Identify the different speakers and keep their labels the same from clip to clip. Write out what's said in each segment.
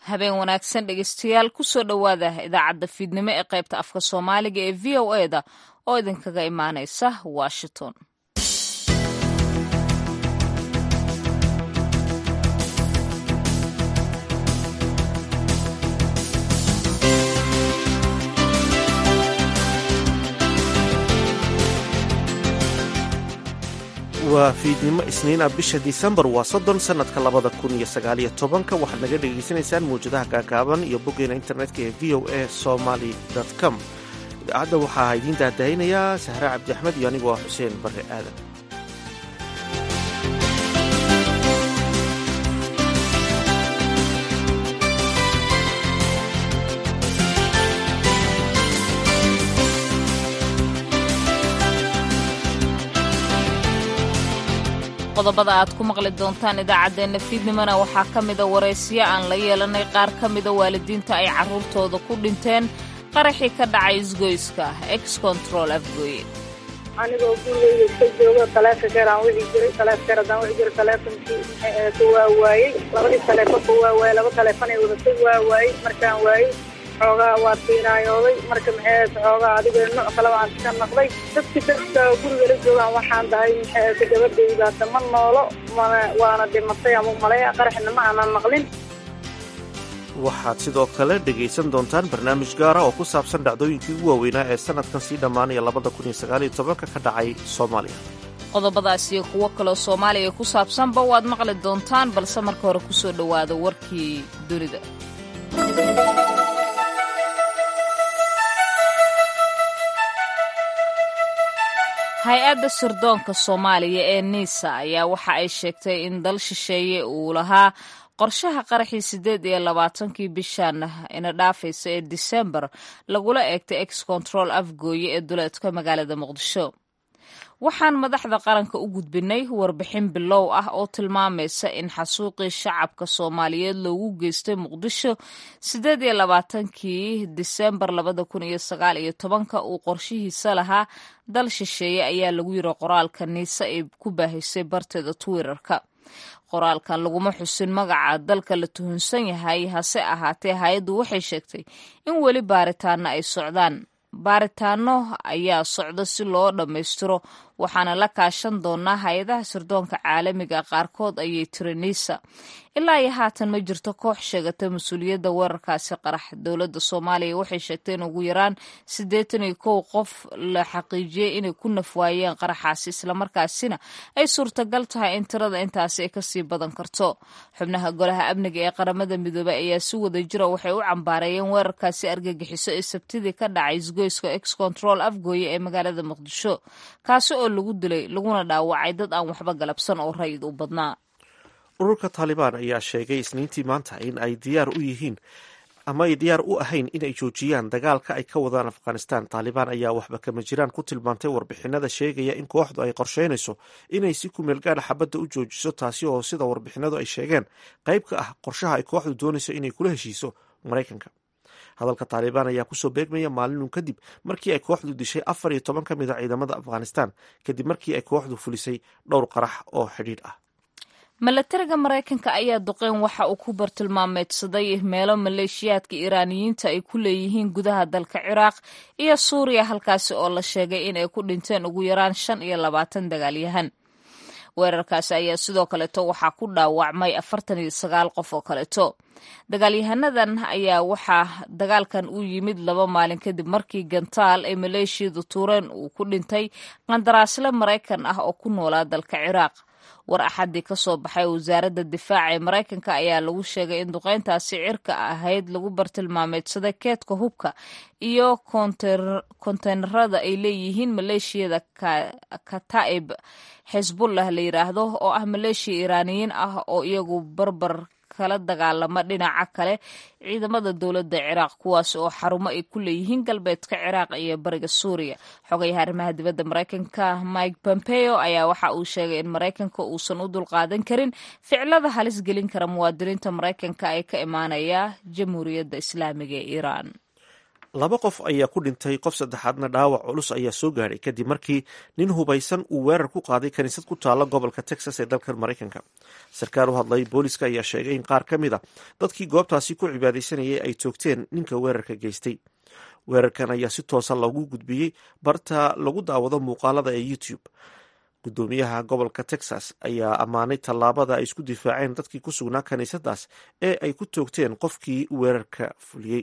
Speaker 1: habeen wanaagsan dhegeystayaal kusoo dhowaada idaacadda fiidnimo ee qaybta afka soomaaliga ee v o eda oo idinkaga imaaneysa washington
Speaker 2: waa fiidnimo isniina bisha disembar waa soddon sannadka labada kun iyo sagaaliyo tobanka waxaad naga dhegaysanaysaan mawjadaha gaagaaban iyo boggeena internetka ee v o a somaly com idaacadda waxaa idiin daadahaynayaa sahre cabdi axmed iyo anigoo ah xuseen barre aadan
Speaker 1: qodobada aad ku maqli doontaan idaacaddeenna fiidnimona waxaa ka mida waraysiyo aan la yeelanay qaar ka mida waalidiinta ay carruurtooda ku dhinteen qaraxii ka dhacay isgoyska ex control afgooye
Speaker 3: anigoo gurigeyga iska joogo taleefonkeer aan wixi jiray taleefonkeer haddaan wixi jiray taleefonkii ka waa waayey labadii taleefonka waa waayey laba taleefon ay wadatay waa waayey markaan waayey xoogaa waa tiinaayooday marka maxay xoogaa adiga nooc kaleba aan iska naqday dadki dadka guriga la joogaan waxaan dahay maxay gabadhaydaata ma noolo mana waana dhimatay ama malaya qaraxna ma aanan maqlin
Speaker 2: waxaad sidoo kale dhegaysan doontaan barnaamij gaara oo ku saabsan dhacdooyinkii ugu waaweynaa ee sannadkan sii dhammaanaya labada kun iyo sagaaliyo tobanka ka dhacay soomaaliya
Speaker 1: qodobadaas iyo kuwo kaloo soomaaliya ku saabsanba waad maqli doontaan balse marka hore kusoo dhowaada warkii dunida hay-adda sirdoonka soomaaliya ee niisa ayaa waxa ay sheegtay in dal shisheeye uu lahaa qorshaha qaraxii siddeed iyo labaatankii bishan ina dhaafaysa ee disembar lagula eegtay ex control afgooye ee duleedka magaalada muqdisho waxaan madaxda qaranka u gudbinay warbixin bilow ah oo tilmaamaysa in xasuuqii shacabka soomaaliyeed loogu geystay muqdisho siddeed iyo labaatankii disembar labada kun iyo sagaal iyo tobanka uu qorshihiisa lahaa dal shisheeye ayaa lagu yiri qoraalka niise ay ku baahisay barteeda twitterka qoraalkan laguma xusin magaca dalka la tuhunsan yahay hase ahaatee hay-addu waxay sheegtay in weli baaritaano ay socdaan baaritaano ayaa socda si loo dhammaystiro waxaana la kaashan doonaa hay-adaha sirdoonka caalamiga qaarkood ayay tiri niisa ilaa iyo haatan ma jirto koox sheegata mas-uuliyadda weerarkaasi qarax dowladda soomaaliya waxay sheegtay in ugu yaraan siddeetan iyo kow qof la xaqiijiyey inay ku nafwaayeen qaraxaasi islamarkaasina ay suurtagal tahay in tirada intaasi ay kasii badan karto xubnaha golaha amniga ee qaramada midoobey ayaa si wada jira waxay u cambaareeyeen weerarkaasi argagixiso ee sabtidii ka dhacay isgoyska ex control afgooye ee magaalada muqdisho kaasi oo lagu dilay laguna dhaawacay dad aan waxba galabsan oo rayid u badnaa
Speaker 2: ururka taalibaan ayaa sheegay isniintii maanta in ay diyaar u yihiin ama ay diyaar u ahayn in ay joojiyaan dagaalka ay ka wadaan afghanistan taalibaan ayaa waxba kama jiraan ku tilmaantay warbixinada sheegaya in kooxdu ay qorsheynayso inay si ku meel gaadha xabadda u joojiso taasi oo sida warbixinadu ay sheegeen qayb ka ah qorshaha ay kooxdu doonayso inay kula heshiiso maraykanka hadalka taalibaan ayaa kusoo beegmaya maalinun kadib markii ay kooxdu dishay afar iyo toban ka mid a ciidamada afghanistan kadib markii ay kooxdu fulisay dhowr qarax oo xidhiidh ah
Speaker 1: milatariga maraykanka ayaa duqeyn waxa uu ku bartilmaameedsaday meelo maleeshiyaadka iiraaniyiinta ay ku leeyihiin gudaha dalka ciraaq iyo suuriya halkaasi oo la sheegay in ay ku dhinteen ugu yaraan shan iyo labaatan dagaalyahan weerarkaasi ayaa sidoo kaleeto waxaa ku dhaawacmay afartan iyo sagaal qof oo kaleeto dagaalyahanadan ayaa waxaa dagaalkan u yimid laba maalin kadib markii gantaal ay maleeshiyadu tuureen uu ku dhintay qandaraasle maraykan ah oo ku noolaa dalka ciraaq war axadii ka soo baxay wasaaradda difaaca ee maraykanka ayaa lagu sheegay in duqeyntaasi cirka ahayd lagu bartilmaameedsaday keedka hubka iyo konteynerada ay leeyihiin maleeshiyada kataib xisbullah la yiraahdo oo ah maleeshiya iiraaniyiin ah oo iyagu barbar kala dagaalama dhinaca kale ciidamada dowladda ciraaq kuwaas oo xarumo ay ku leeyihiin galbeedka ciraaq iyo bariga suuriya xogayaha arrimaha dibadda maraykanka mike pompeo ayaa waxa uu sheegay in maraykanka uusan u dulqaadan karin ficlada halis gelin kara muwaadiniinta maraykanka ee ka imaanaya jamhuuriyadda islaamiga ee iiraan
Speaker 2: laba qof ayaa ku dhintay qof saddexaadna dhaawac culus ayaa soo gaadhay kadib markii nin hubaysan uu weerar ku qaaday kaniisad ku taalla gobolka texas ee dalkan maraykanka sarkaal u hadlay booliska ayaa sheegay in qaar ka mid a dadkii goobtaasi ku cibaadaysanayay ay toogteen ninka weerarka geystay weerarkan ayaa si toosa loogu gudbiyey barta lagu daawado muuqaalada ee youtube gudoomiyaha gobolka texas ayaa ammaanay tallaabada ay isku difaaceen dadkii ku sugnaa kaniisadaas ee ay ku toogteen qofkii weerarka fuliyey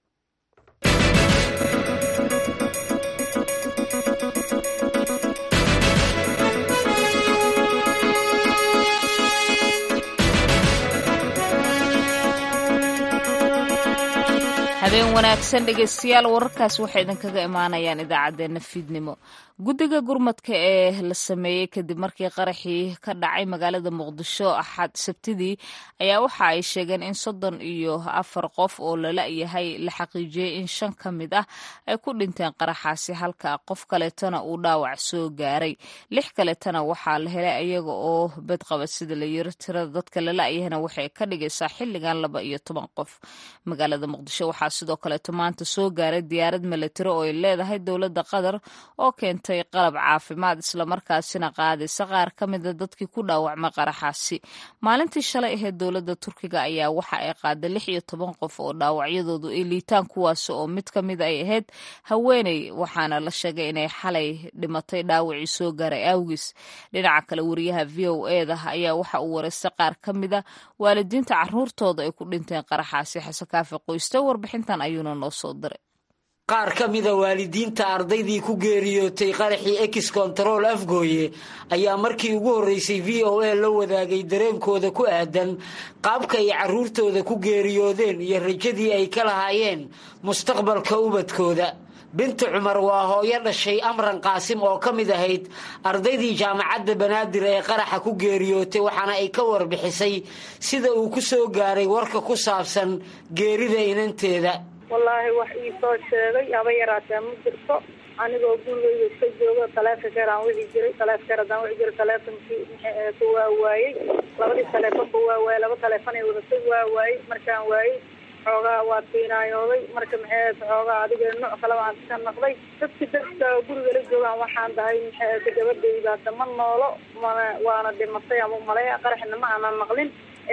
Speaker 1: habeen wanaagsan dhegeystayaal wararkaas waxay idinkaga imaanayaan idaacaddeenna fiidnimo guddiga gurmadka ee la sameeyey kadib markii qaraxii ka dhacay magaalada muqdisho axad sabtidii ayaa waxa ay sheegeen in soddon iyo afar qof oo lala-yahay la xaqiijiyey in shan ka mid ah ay ku dhinteen qaraxaasi halka qof kaleetana uu dhaawac soo gaaray lix kaleetana waxaa la helay ayaga oo bedqaba sida la yiri tirada dadka lala-yahayna waxay ka dhigaysaa xilligan laba iyo toban qof magaalada muqdisho waxaa sidoo kaleeto maanta soo gaaray diyaarad milatari oo ay leedahay dowladda qatar oo keentay qalab caafimaad islamarkaasina qaadaysa qaar ka mida dadkii ku dhaawacmay qaraxaasi maalintii shalay ahayd dowladda turkiga ayaa waxa ay qaaday lix iyo toban qof oo dhaawacyadoodu ay liitaan kuwaas oo mid ka mid ay ahayd haweeney waxaana la sheegay inay xalay dhimatay dhaawacii soo gaaray awgis dhinaca kale wariyaha v o eda ayaa waxa uu wareystay qaar ka mida waalidiinta caruurtooda ay ku dhinteen qaraxaasi xasekaafi qoyste warbixintan ayuuna noo soo diray
Speaker 4: qaar ka mida waalidiinta ardaydii ku geeriyootay qaraxii ex control afgooye ayaa markii ugu horreysay v o a la wadaagay dareenkooda ku aadan qaabka ay carruurtooda ku geeriyoodeen iyo rajadii ay ka lahaayeen mustaqbalka ubadkooda binti cumar waa hooyo dhashay amran qaasim oo ka mid ahayd ardaydii jaamacadda banaadir ee qaraxa ku geeriyootay waxaana ay ka warbixisay sida uu ku soo gaaray warka ku saabsan geerida inanteeda
Speaker 3: wallaahi wax ii soo sheegay haba yaraatee ma jirto anigoo gurigeyga iska joogo taleefonkeer aan wici jiray taleefonkeer haddaan wici jiray taleefonkii maxay waa waayey labadii taleefonba waa waayey laba taleefon ay wadatay waa waayey markaan waayey xoogaa waa tiinaayooday marka maxay xoogaa adiga nooc kaleba aan iska naqday dadki dadka guriga la joogaan waxaan dahay maxay gabadhayda dama noolo mana waana dhimatay ama malaya qaraxna ma aanan maqlin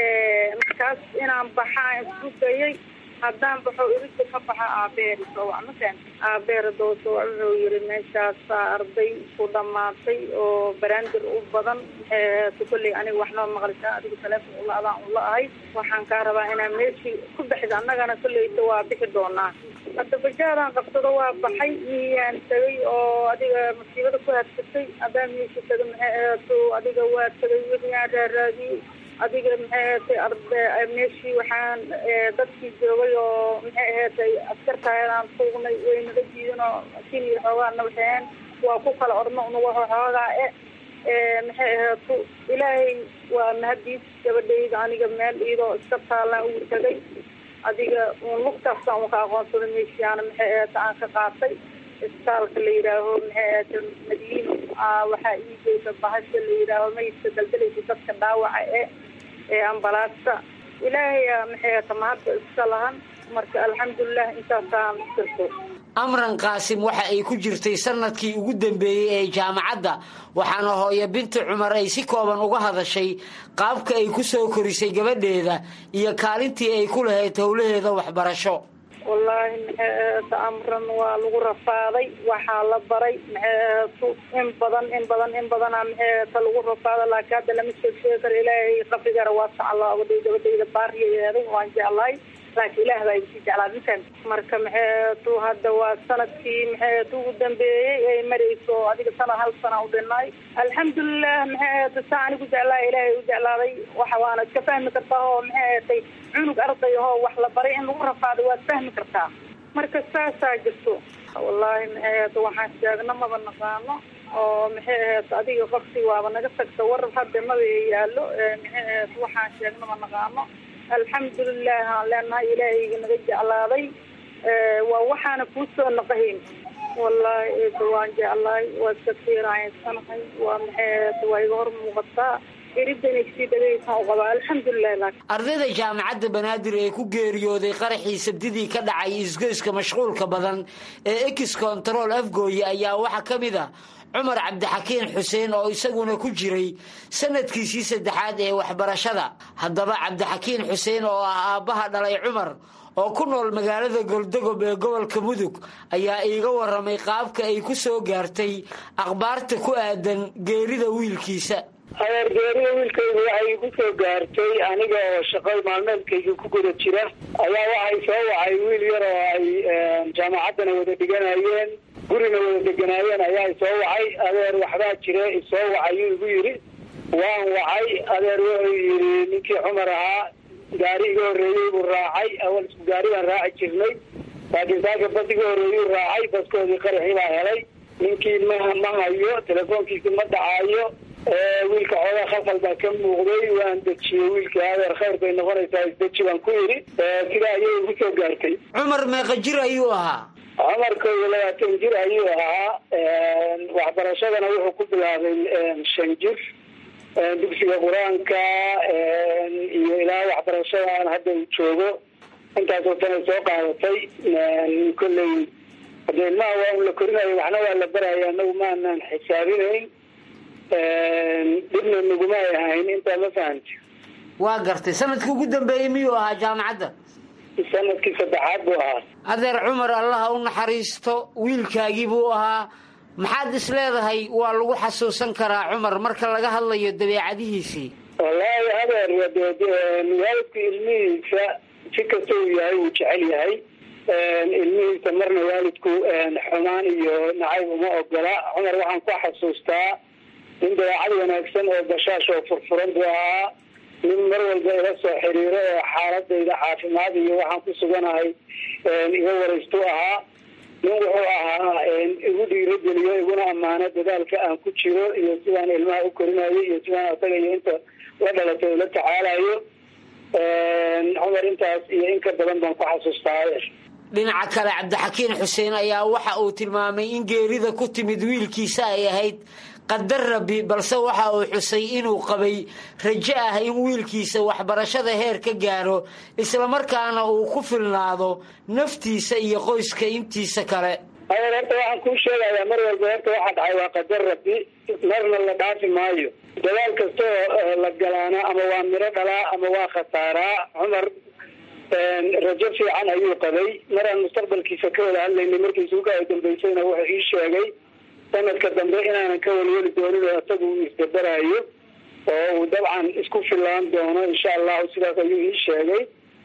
Speaker 3: markaas inaan baxaa isku dayay haddaan baxo irida ka baxa aabeer soowac makan aabeer doo soowac wuxuu yiri meeshaasaa arday ku dhamaatay oo baraandir u badan maxay kolley aniga waxnoo maqlishaa adiga taleefon ula adaan ula ahay waxaan kaa rabaa inaa meeshii ku baxda annagana kolleyta waa bixi doonaa hadda bajaadaan qabsado waa baxay miyaan tagay oo adiga masiibada ku hadsatay haddaan meeshii taga maxay aheeto adiga waa tagay wixii aan raaraadiyey adiga maxay aheetay arda meeshii waxaan dadkii joogay oo maxay aheetay askartaayadaan suugnay way naga jiidin oo kiniya xoogaa nabaxeen waa ku kala orno unaga xoogaa e maxay aheeto ilaahay waa mahadiis gabadhayda aniga meel iyadoo iska taalaan ugu tagay adiga un lugtaasaan uka aqoonsaday meeshiaana maxay aheeta aan ka qaatay isbitaalka la yidhaaho maxay aheeta madiino waxaa ii geysa bahasha la yidhaaho mayidka daldalaysa dadka dhaawaca e ee ambalaasta ilaahaya maxay aheeta mahadda iska lahan marka alxamdulilah intaasaan jirto
Speaker 4: amran qaasim waxa ay ku jirtay sanadkii ugu dambeeyey ee jaamacadda waxaana hooyo binti cumar ay si kooban uga hadashay qaabka ay ku soo korisay gabadheeda iyo kaalintii ay ku lahayd howlaheeda waxbarasho
Speaker 3: wallaahi maxay aheeta amran waa lagu rafaaday waxaa la baray maxay aheeto in badan in badan in badana maxay aheeta lagu rafaada laakiin hadda lama sheeg sheegi karo ilaahay qabrigara waasac allah ogadhay gabadhayda baariya yeeday waan jeclahay laakiin ilaah baa isii jeclaa mikan marka maxay aheeto hadda waa sanadkii maxay aheeto ugu dambeeyey ay marayso adiga sanad hal sana u dhinay alxamdulilah maxay aheeto saa anigu jeclaa ilaahay u jeclaaday waxa waana iska fahmi kartaa oo maxay aheetay cunug arday ahoo wax la baray in lagu rafaaday waad fahmi kartaa marka saasaa jirto wallaahi maxay aheeto waxaan sheegna maba naqaano oo maxay aheeto adiga qofsi waaba naga tagta war hadda maba yaalo maxay aheeto waxaan sheegna ma naqaano alxamdulilah aan leenahay ilaahayga naga jeclaaday waa waxaana kuu soo naqahayn wallaahi eeda waan jeclahay waa iska tiiraaynsanahay waa maxay aheeto waa iga hor muuqataa iridanaygsii dhagaysaan u qabaa alxamdulilah laakiin
Speaker 4: ardayda jaamacadda banaadir ee ku geeriyooday qaraxii sabdidii ka dhacay isgoyska mashquulka badan ee ex control afgooye ayaa waxaa ka mid a cumar cabdixakiin xuseen oo isaguna ku jiray sanadkiisii saddexaad ee waxbarashada haddaba cabdixakiin xuseen oo ah aabbaha dhalay cumar oo ku nool magaalada goldogob ee gobolka mudug ayaa iiga waramay qaabka ay ku soo gaartay akhbaarta ku aadan geerida wiilkiisa
Speaker 5: adeer geerida wiilkaygu waxay igu soo gaartay aniga oo shaqo maalmeedkayga ku guda jira ayaa waxay soo wacay wiil yar oo ay jaamacaddana wada dhiganayeen gurina wada deganaayeen ayaa isoo wacay adeer waxbaa jire isoo wacayuu igu yidhi waan wacay adeer wuxuu yidhi ninkii cumar ahaa gaari iga horreeyey buu raacay awal isku gaari baan raaci jirnay laakiin saaka bas iga horreeyuu raacay baskoodii qaraxii baa helay ninkii ma ma hayo telefoonkiisi ma dhacaayo wiilka xoogaa khafal baa ka muuqday waan dejiyey wiilkii adeer khayr bay noqonaysaa isdeji baan ku yidhi sidaa ayay igu soo gaartay
Speaker 4: cumar meeqa jir ayuu ahaa
Speaker 5: cumar kow iyo labaatan jir ayuu ahaa waxbarashadana wuxuu ku bilaabay shan jir dugsiga qur-aanka iyo ilaa waxbarashadan hadda uu joogo intaasoo sanay soo qaadatay kolley hade ilmaha waa un la korinayo waxna waa la baraya anagu maanaan xisaabinayn dhibna naguma ay ahayn intaa ma fahamti
Speaker 4: waa gartay sanadkii ugu dambeeyey miyuu ahaa jaamacadda
Speaker 5: sanadkii saddexaad buu ahaa
Speaker 4: adeer cumar allaha u naxariisto wiilkaagii buu ahaa maxaad is leedahay waa lagu xasuusan karaa cumar marka laga hadlayo dabeecadihiisii
Speaker 5: wallaahi adeer waalidku ilmihiisa si kasta uu yahay wuu jecel yahay ilmihiisa marna waalidku xumaan iyo nacayb uma ogola cumar waxaan ku xasuustaa nin dabeecad wanaagsan oo bashaash oo furfuran buu ahaa nin mar walba ila soo xiriiro oo xaaladayda caafimaad iyo waxaan ku suganahay iga waraystu ahaa nin wuxuu ahaa igu dhiirogeliyo iguna ammaano dadaalka aan ku jiro iyo sidaan ilmaha u korinayo iyo sidaan asaga iyo inta la dhalatay ula tacaalayo cumar intaas iyo in ka badan baan ku xasuustaa
Speaker 4: dhinaca kale cabdixakiin xuseen ayaa waxa uu tilmaamay in geerida ku timid wiilkiisa ay ahayd qadar rabbi balse waxa uu xusay inuu qabay rajo ah in wiilkiisa waxbarashada heer ka gaaro islamarkaana uu ku filnaado naftiisa iyo qoyska intiisa kale
Speaker 5: adeer horta waxaan kuu sheegayaa mar walba horta waxa dhacay waa qadar rabbi marna la dhaafi maayo dadaal kastoo la galaana ama waa miro dhalaa ama waa khasaaraa cumar rajo fiican ayuu qabay maraan mustaqbalkiisa ka wada hadlaynay markii suuga ay dambaysayna wuxuu ii sheegay sanadka dambe inaanan ka welweli doonin oo isaga uu isdabarayo oo uu dabcan isku filaan doono insha allahu sidaas ayuu ii sheegay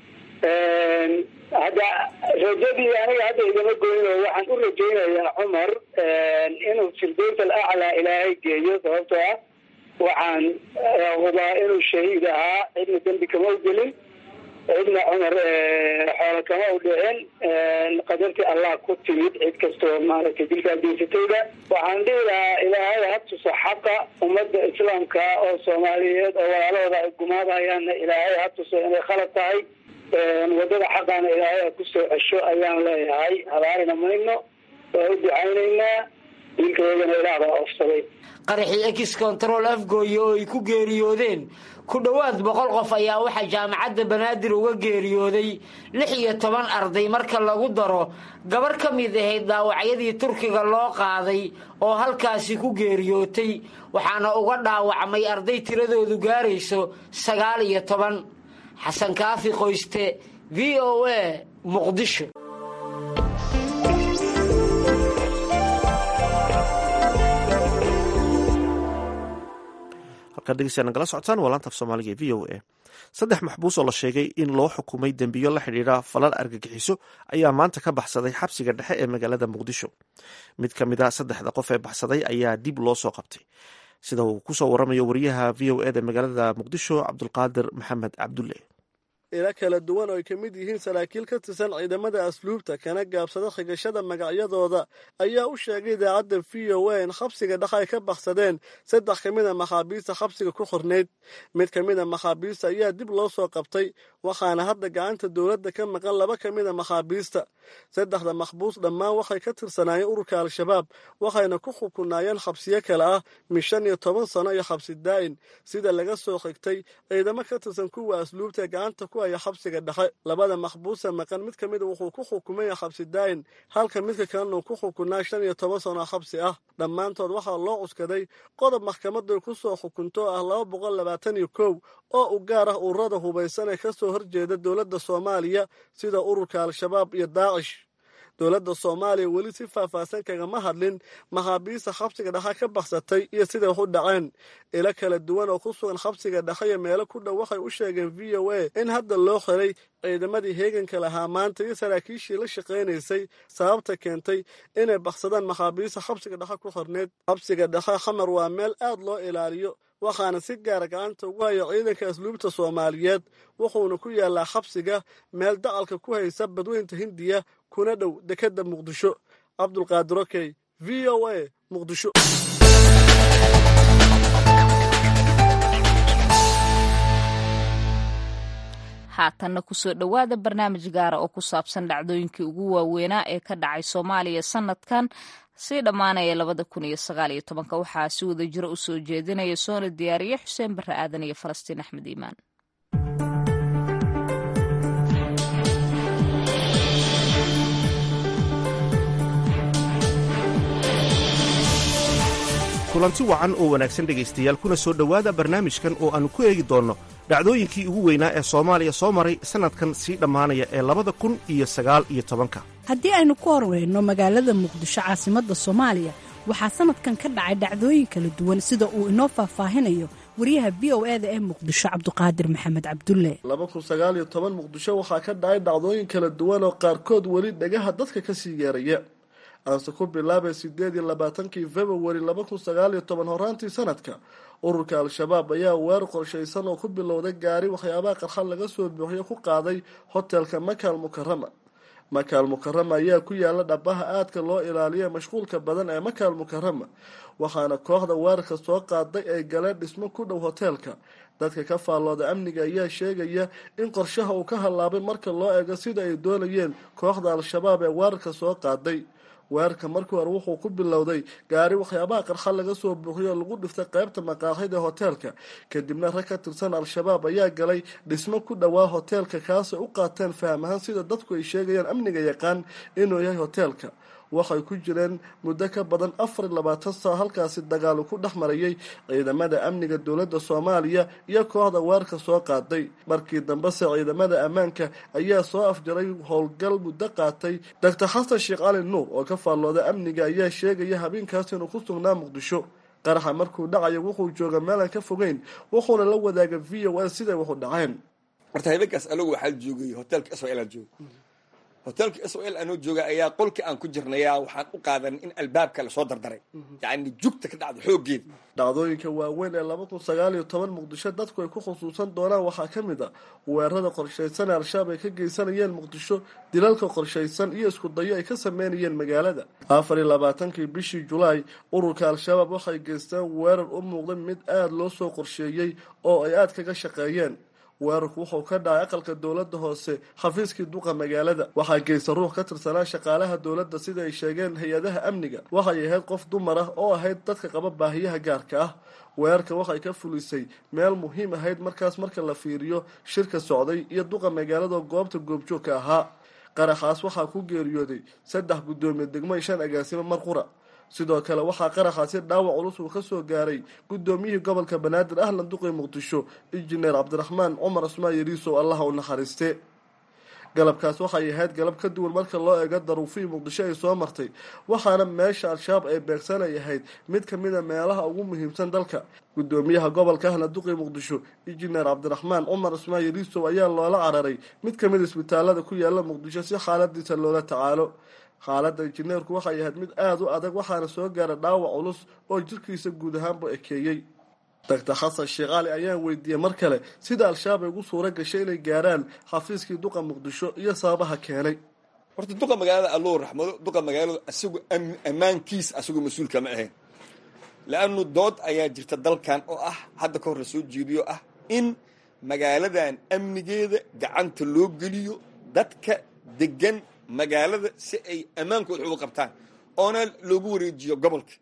Speaker 5: hadda rajadii aniga hadda igama goyn oo waxaan u rajaynayaa cumar inuu firdaws al aclaa ilaahay geeyo sababtoo ah waxaan hubaa inuu shahiid ahaa cidna dembi kama u gelin cidna cumar xoolo kama u dhicin qadartii allah ku timid cid kastoo maaragtay dilkaa geysatayda waxaan dhihi lahaa ilaahay ha tuso xaqa ummadda islaamka oo soomaaliyeed oo walaalahooda ay gumaadahayaanna ilaahay ha tuso inay khalad tahay wadada xaqaana ilaahay ha ku soo cesho ayaan leeyahay habaarina mayno waa u ducaynaynaa wiilkaygana ilaah baa ofsaday
Speaker 4: qaraxii ex control afgooye oo ay ku geeriyoodeen ku dhowaad boqol qof ayaa waxaa jaamacadda banaadir uga geeriyooday lix iyo toban arday marka lagu daro gabar ka mid ahayd dhaawacyadii turkiga loo qaaday oo halkaasi ku geeriyootay waxaana uga dhaawacmay arday tiradoodu gaarayso sagaal iyo toban xasan kaafi qoyste v o a muqdisho
Speaker 2: halkaad dhegeystayaa nagala socotaan waa laanta af soomaaliga ee v o a saddex maxbuus oo la sheegay in loo xukumay dembiyo la xidhiidha falal argagixiso ayaa maanta ka baxsaday xabsiga dhexe ee magaalada muqdisho mid ka mid a saddexda qof ee baxsaday ayaa dib loo soo qabtay sida uu kusoo waramayo wariyaha v o eda magaalada muqdisho cabdulqaadir maxamed cabdulle
Speaker 6: ila kala duwan oo ay ka mid yihiin saraakiil ka tirsan ciidamada asluubta kana gaabsada xigashada magacyadooda ayaa u sheegay idaacadda v o a in xabsiga dhex ay ka baksadeen saddex ka mid a maxaabiista xabsiga ku xornayd mid ka mid a maxaabiista ayaa dib loo soo qabtay waxaana hadda gacanta dowladda ka maqan laba ka mid a maxaabiista saddexda maxbuus dhammaan waxay ka tirsanaayeen ururka al-shabaab waxayna ku xukunaayeen xabsiyo kale ah min shan iyo toban sano iyo xabsi daa'in sida laga soo xigtay ciidamo ka tirsan kuwa asluubta ee gacanta ku haya xabsiga dhexe labada maxbuusa maqan mid ka mida wuxuu ku xukumaya xabsi daa'in halka midka kalena uu ku xukunaa shan iyo toban sano xabsi ah dhammaantood waxaa loo cuskaday qodob maxkamaday ku soo xukunto ah laba boqol labaatan iyo kow oo u gaar ah ururada hubaysan ee ka soo horjeeda dowladda soomaaliya sida ururka al-shabaab iyo daacish dowladda soomaaliya weli si faahfaahsan kagama hadlin maxaabiista xabsiga dhexe ka baxsatay iyo siday wax u dhaceen ilo kala duwan oo ku sugan xabsiga dhexe iyo meelo ku dhow waxay u sheegeen v o a in hadda loo xiray ciidamadii heeganka lahaa maanta iyo saraakiishii la shaqaynaysay sababta keentay inay baksadaan maxaabiista xabsiga dhexe ku xorneed xabsiga dhexe xamar waa meel aad loo ilaaliyo waxaana si gaara gacanta ugu haya ciidanka asluubta soomaaliyeed wuxuuna ku yaalaa xabsiga meel dacalka ku haysa badweynta hindiya kuna dhow dekedda muqdisho cabdulqaadir okey v o a muqdisho
Speaker 1: haatanna kusoo dhowaada barnaamij gaara oo ku saabsan dhacdooyinkii ugu waaweynaa ee ka dhacay soomaaliya sanadkan sii dhammaanaya labada kun iyo sagaal iyo tobanka waxaa si wada jiro u soo jeedinaya soona diyaariye xuseen barre aadan iyo falastiin axmed iimaan
Speaker 2: kulanti wacan oo wanaagsan dhegaystayaal kuna soo dhowaada barnaamijkan oo aannu ku eegi doonno dhacdooyinkii ugu weynaa ee soomaaliya soo maray sannadkan sii dhammaanaya ee labada kun iyo sagaal iyo tobanka
Speaker 7: haddii aynu ku horreyno magaalada muqdisho caasimadda soomaaliya waxaa sannadkan ka dhacay dhacdooyin kala duwan sida uu inoo faahfaahinayo wariyaha v o e da ee muqdisho cabduqaadir maxamed cabdulle
Speaker 6: laba kun sagaal iyo toban muqdisho waxaa ka dhacay dhacdooyin kala duwan oo qaarkood weli dhagaha dadka ka sii yeeraya aanse ku bilaabay sideed iyo labaatankii februari laba kun sagaal iyo toban horaantii sanadka ururka al-shabaab ayaa weer qorshaysan oo ku bilowday gaari waxyaabaha qarxad laga soo buuxiyo ku qaaday hotelka makaal mukarama makaal mukarama ayaa ku yaala dhabaha aadka loo ilaaliya mashquulka badan ee makaal mukarama waxaana kooxda weerarka soo qaaday ay galeen dhismo ku dhow hoteelka dadka ka faallooda amniga ayaa sheegaya in qorshaha uu ka hallaabay marka loo eego sida ay doonayeen kooxda al-shabaab ee weerarka soo qaaday weerarka markii hore wuxuu ku bilowday gaari waxyaabaha qarxad laga soo buuxiyo oo lagu dhiftay qaybta maqaaxida hoteelka kadibna rag ka tirsan al-shabaab ayaa galay dhismo ku dhowaa hoteelka kaasay u qaateen faham ahaan sida dadku ay sheegayaan amniga yaqaan inuu yahay hoteelka waxay ku jireen muddo ka badan afar iyo labaatan sano halkaasi dagaalu ku dhex marayay ciidamada amniga dowladda soomaaliya iyo kooxda weerarka soo qaaday markii dambese ciidamada ammaanka ayaa soo afjaray howlgal muddo qaatay doctor xasan sheekh cali nuur oo ka faallooda amniga ayaa sheegaya habeenkaas inuu ku sugnaa muqdisho qaraxa markuu dhacayo wuxuu jooga meelaan ka fogeyn wuxuuna la wadaaga v o a siday waxu dhaceen
Speaker 8: horta habeenkaas anagu waxaa joogay hotelka s l jooga hotelka s o l anoo jooga ayaa qolkii aan ku jirnaya waxaan u qaadan in albaabka lasoo dardaray yacni jugta ka dhacda xooggeeda
Speaker 6: dhacdooyinka waaweyn ee laba kun sagaal iyo toban muqdisho dadku ay ku khusuusan doonaan waxaa ka mid a weerarada qorshaysan ee al-shabaab ay ka geysanayeen muqdisho dilalka qorshaysan iyo isku dayo ay ka sameynayeen magaalada afar iyo labaatankii bishii julaay ururka al-shabaab waxay geysteen weerar u muuqday mid aada loo soo qorsheeyey oo ay aada kaga shaqeeyeen weerarku wuxuu ka dhacay aqalka dowladda hoose xafiiskii duqa magaalada waxaa geysta ruux ka tirsanaa shaqaalaha dowladda sida ay sheegeen hay-adaha amniga waxay ahayd qof dumar ah oo ahayd dadka qaba baahiyaha gaarka ah weerarka waxay ka fulisay meel muhiim ahayd markaas marka la fiiriyo shirka socday iyo duqa magaalada goobta goobjoogka ahaa qaraxaas waxaa ku geeriyooday saddex guddoomiye degmo shan agaasimo mar qura sidoo kale waxaa qaraxaasi dhaawac culus uu ka soo gaaray guddoomiyihii gobolka banaadir ahlan duqii muqdisho injineer cabdiraxmaan cumar cusmaan yariisow allaha u naxariiste galabkaas waxay ahayd galab ka duwan marka loo eego daruufihii muqdisho ay soo martay waxaana meesha al-shabaab ay beegsanay ahayd mid ka mid a meelaha ugu muhiimsan dalka guddoomiyaha gobolka ahla duqii muqdisho injineer cabdiraxmaan cumar cusmaan yariisow ayaa loola cararay mid ka mid isbitaalada ku yaala muqdisho si xaaladiisa loola tacaalo xaaladda injineerku waxay ahayd mid aada u adag waxaana soo gaara dhaawac culus oo jirkiisa guud ahaanba ekeeyey doctor xasan sheekh cali ayaan weydiiyey mar kale sida al-shabaab ay ugu suura gashay inay gaaraan xafiiskii duqa muqdisho iyo sababaha keenay
Speaker 8: horta duqa magaalada allou raxmado duqa magaaladu isagu ammaankiis asagoo mas-uulka ma ahayn la-anu dood ayaa jirta dalkan oo ah hadda ka hor la soo jeediyo ah in magaaladan amnigeeda gacanta loo geliyo dadka degan magaalada si ay ammaankooda uga qabtaan oona loogu wareejiyo gobolka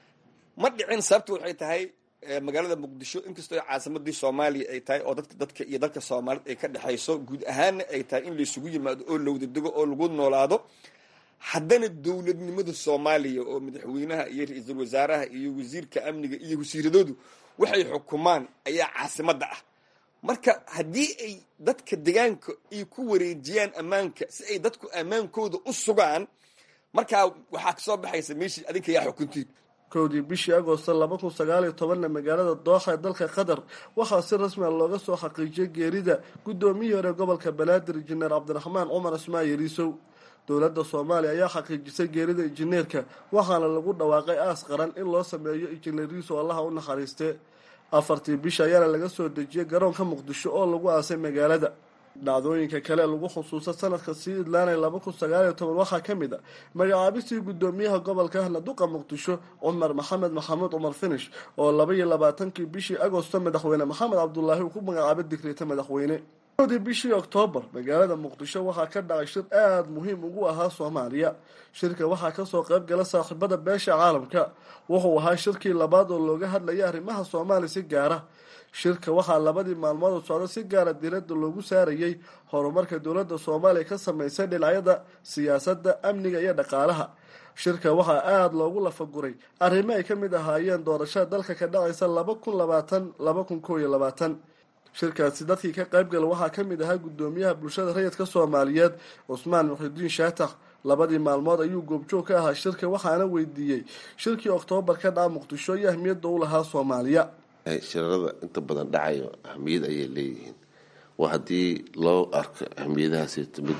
Speaker 8: ma dhicin sababta waxay tahay magaalada muqdisho inkastoo caasimadii soomaaliya ay tahay oo dadka dadka iyo dalka soomaaliyed ay ka dhexayso guud ahaanna ay tahay in laysugu yimaado oo lawada dego oo lagu noolaado haddana dowladnimada soomaaliya oo madaxweynaha iyo ra-iisul wasaaraha iyo wasiirka amniga iyo wasiiradoodu waxay xukumaan ayaa caasimadda ah marka haddii ay dadka degaanka ay ku wareejiyaan ammaanka si ay dadku ammaankooda u sugaan markaa waxaa kasoo baxaysa meeshii adinka yaa xukuntiin
Speaker 6: kowdii bishii agosto laba kun sagaal iyo tobanna magaalada dooxa ee dalka qatar waxaa si rasmi a looga soo xaqiijiyay geerida guddoomiyihii hore gobolka banaadir injineer cabdiraxmaan cumar ismaan yariisow dowladda soomaaliya ayaa xaqiijisay geerida injineerka waxaana lagu dhawaaqay aas qaran in loo sameeyo injineeriiso allaha u naxariistee afartii bisha ayaana laga soo dejiyey garoonka muqdisho oo lagu aasay magaalada dhacdooyinka kale lagu xusuusta sanadka sii idlaanay laba kun sagaal iyo toban waxaa ka mid a magacaabistii guddoomiyaha gobolka ahna duqa muqdisho cumar maxamed maxamuud cumar finish oo laba iyo labaatankii bishii agosto madaxweyne maxamed cabdulaahi uu ku magacaabay digriita madaxweyne dii bishii oktoobar magaalada muqdisho waxaa ka dhacay shir aada muhiim ugu ahaa soomaaliya shirka waxaa kasoo qayb gala saaxiibada beesha caalamka wuxuu ahaa shirkii labaad oo looga hadlayay arrimaha soomaaliya si gaara shirka waxaa labadii maalmood oo socda si gaara diiradda loogu saarayay horumarka dowladda soomaaliya ka sameysay dhinacyada siyaasadda amniga iyo dhaqaalaha shirka waxaa aada loogu lafaguray arrimo ay ka mid ahaayeen doorashada dalka ka dhacaysa laba kun labaatan laba kun koo iyo labaatan shirkaasi dadkii ka qaybgala waxaa ka mid ahaa guddoomiyaha bulshada rayidka soomaaliyeed cusmaan muxidiin shaatax labadii maalmood ayuu goobjoog ka ahaa shirka waxaana weydiiyey shirkii oktoobar ka dhaca muqdisho iyo ahmiyadda u lahaa soomaaliya
Speaker 9: shirarada inta badan dhacayo ahmiyad ayay leeyihiin waa haddii loo arko ahmiyadahaasito mid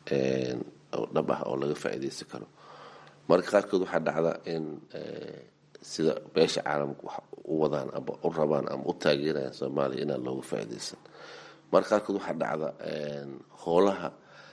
Speaker 9: dhab ah oo laga faa'iidaysan karo marka qaarkood waxaa dhacda in sida beesha caalamka wax u wadaan ama u rabaan ama u taageerayaan soomaaliya inaan looga faa'iidaysan marka qaarkood waxaa dhacda howlaha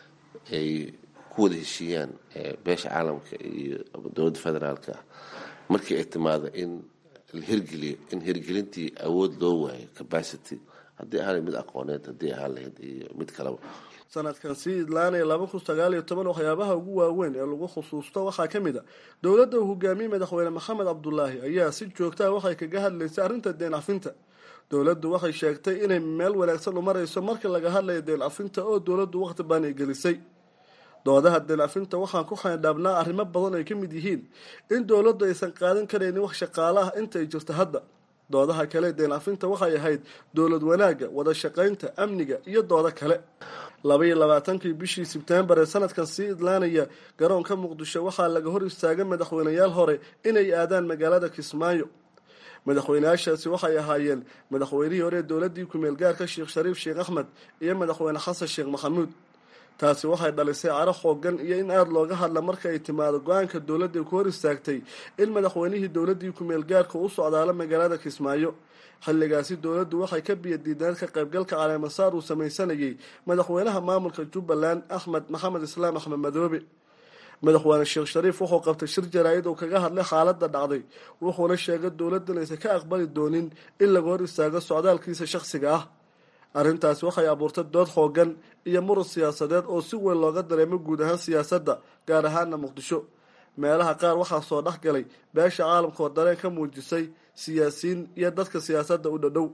Speaker 9: ay ku wada heshiiyaan beesha caalamka iyo dowladda federaalka ah markii ay timaado in la hirgeliyo in hirgelintii awood loo waayo capacity haddii ahaan mid aqooneed haddii ahaan lahayd iyo mid kaleba
Speaker 6: sanadkan sii idlaanaya laba kun sagaal iyo toban waxyaabaha ugu waaweyn ee lagu xusuusto waxaa ka mid a dowladda uu hogaamiyey madaxweyne maxamed cabdulaahi ayaa si joogtaa waxay kaga hadlaysay arrinta deen cafinta dowladdu waxay sheegtay inay meel wanaagsan u marayso marka laga hadlayo deen cafinta oo dowladdu waqti baan ay gelisay doodaha deen cafinta waxaan ku xaydhaabnaa arrimo badan ay ka mid yihiin in dowladdu aysan qaadan karaynin wax shaqaale ah inta ay jirto hadda doodaha kale deen cafinta waxay ahayd dowlad wanaagga wada shaqaynta amniga iyo doodo kale laba iyo labaatankii bishii sebtembar ee sanadkan sii idlaanaya garoonka muqdisho waxaa laga hor istaagay madaxweyneyaal hore inay aadaan magaalada kismaayo madaxweyneyaashaasi waxay ahaayeen madaxweynihii hore ee dowladii kumeel gaarka sheekh shariif sheekh axmed iyo madaxweyne xasan sheekh maxamuud taasi waxay dhalisay caro xoogan iyo in aada looga hadla marka ay timaado go-aanka dowladda ku hor istaagtay in madaxweynihii dowladii kumeel gaarka u socdaalo magaalada kismaayo xilligaasi dowladdu waxay ka biyadiideen ka qaybgalka caleemasaar uu samaysanayay madaxweynaha maamulka jubbaland axmed maxamed islaam axmed madoobe madaxweyne sheekh shariif wuxuu qabtay shir jaraa-id uu kaga hadlay xaaladda dhacday wuxuuna sheegay dowladdan aysan ka aqbali doonin in laga hor istaago socdaalkiisa shakhsiga ah arrintaasi waxay abuurtay dood xoogan iyo muran siyaasadeed oo si weyn looga dareemo guud ahaan siyaasadda gaar ahaana muqdisho meelaha qaar waxaa soo dhex galay beesha caalamka oo dareen ka muujisay siyaasiyiin iyo dadka siyaasadda u dhadhow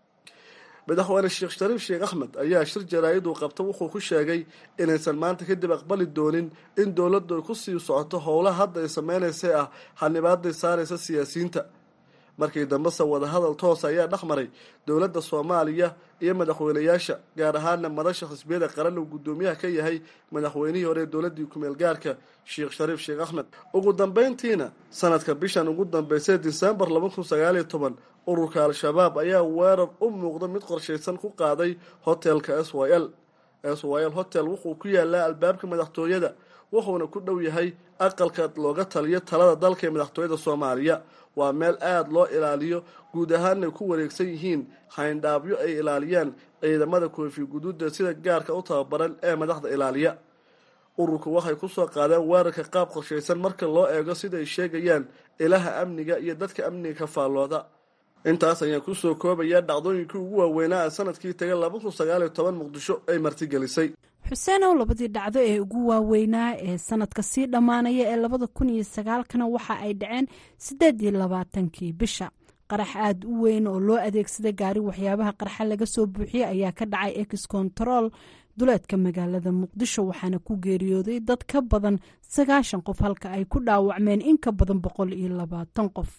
Speaker 6: madaxweyne sheekh shariif sheekh axmed ayaa shir jaraa-id uu qabta wuxuu ku sheegay inaysan maanta kadib aqbali doonin in dowladdu ay ku sii socoto howlaha hadda ay sameynaysay ah xanibaaday saaraysa siyaasiyiinta markii dambese wadahadal toos ayaa dhex maray dowladda soomaaliya iyo madaxweyneyaasha gaar ahaana madasha xisbiyada qaran uu guddoomiyaha ka yahay madaxweynihii hore ee dowladii kumeel gaarka sheekh shariif sheekh axmed ugu dambeyntiina sanadka bishan ugu dambeysay disembar laba kun sagaaliyo toban ururka al-shabaab ayaa weerar u muuqda mid qorshaysan ku qaaday hotelka s y l s y l hotel wuxuu ku yaalaa albaabka madaxtooyada wuxuuna ku dhow yahay aqalka looga taliyo talada dalka ee madaxtooyada soomaaliya waa meel aada loo ilaaliyo guud ahaanay ku wareegsan yihiin hayndhaabyo ay ilaaliyaan ciidamada koofi guduuda sida gaarka u tababaran ee madaxda ilaaliya ururku waxay kusoo qaadeen weerarka qaab qorshaysan marka loo eego siday sheegayaan ilaha amniga iyo dadka amniga ka faallooda intaas ayaan kusoo koobayaa dhacdooyinkii ugu waaweynaa ee sanadkii taga laba kun sagaal iyo toban muqdisho ay martigelisay
Speaker 7: xuseenow labadii dhacdo ee ugu waaweynaa ee sanadka sii dhammaanaya ee labada kun iyo sagaalkana waxa ay dhaceen siddeed iyo labaatankii bisha qarax aada u weyn oo loo adeegsaday gaari waxyaabaha qarxa laga soo buuxiyey ayaa ka dhacay ex control duleedka magaalada muqdisho waxaana ku geeriyooday dad ka badan sagaashan qof halka ay ku dhaawacmeen in ka badan boqol iyo labaatan qof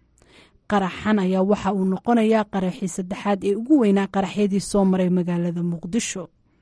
Speaker 7: qaraxan ayaa waxa uu noqonayaa qaraxii saddexaad ee ugu weynaa qaraxyadii soo maray magaalada muqdisho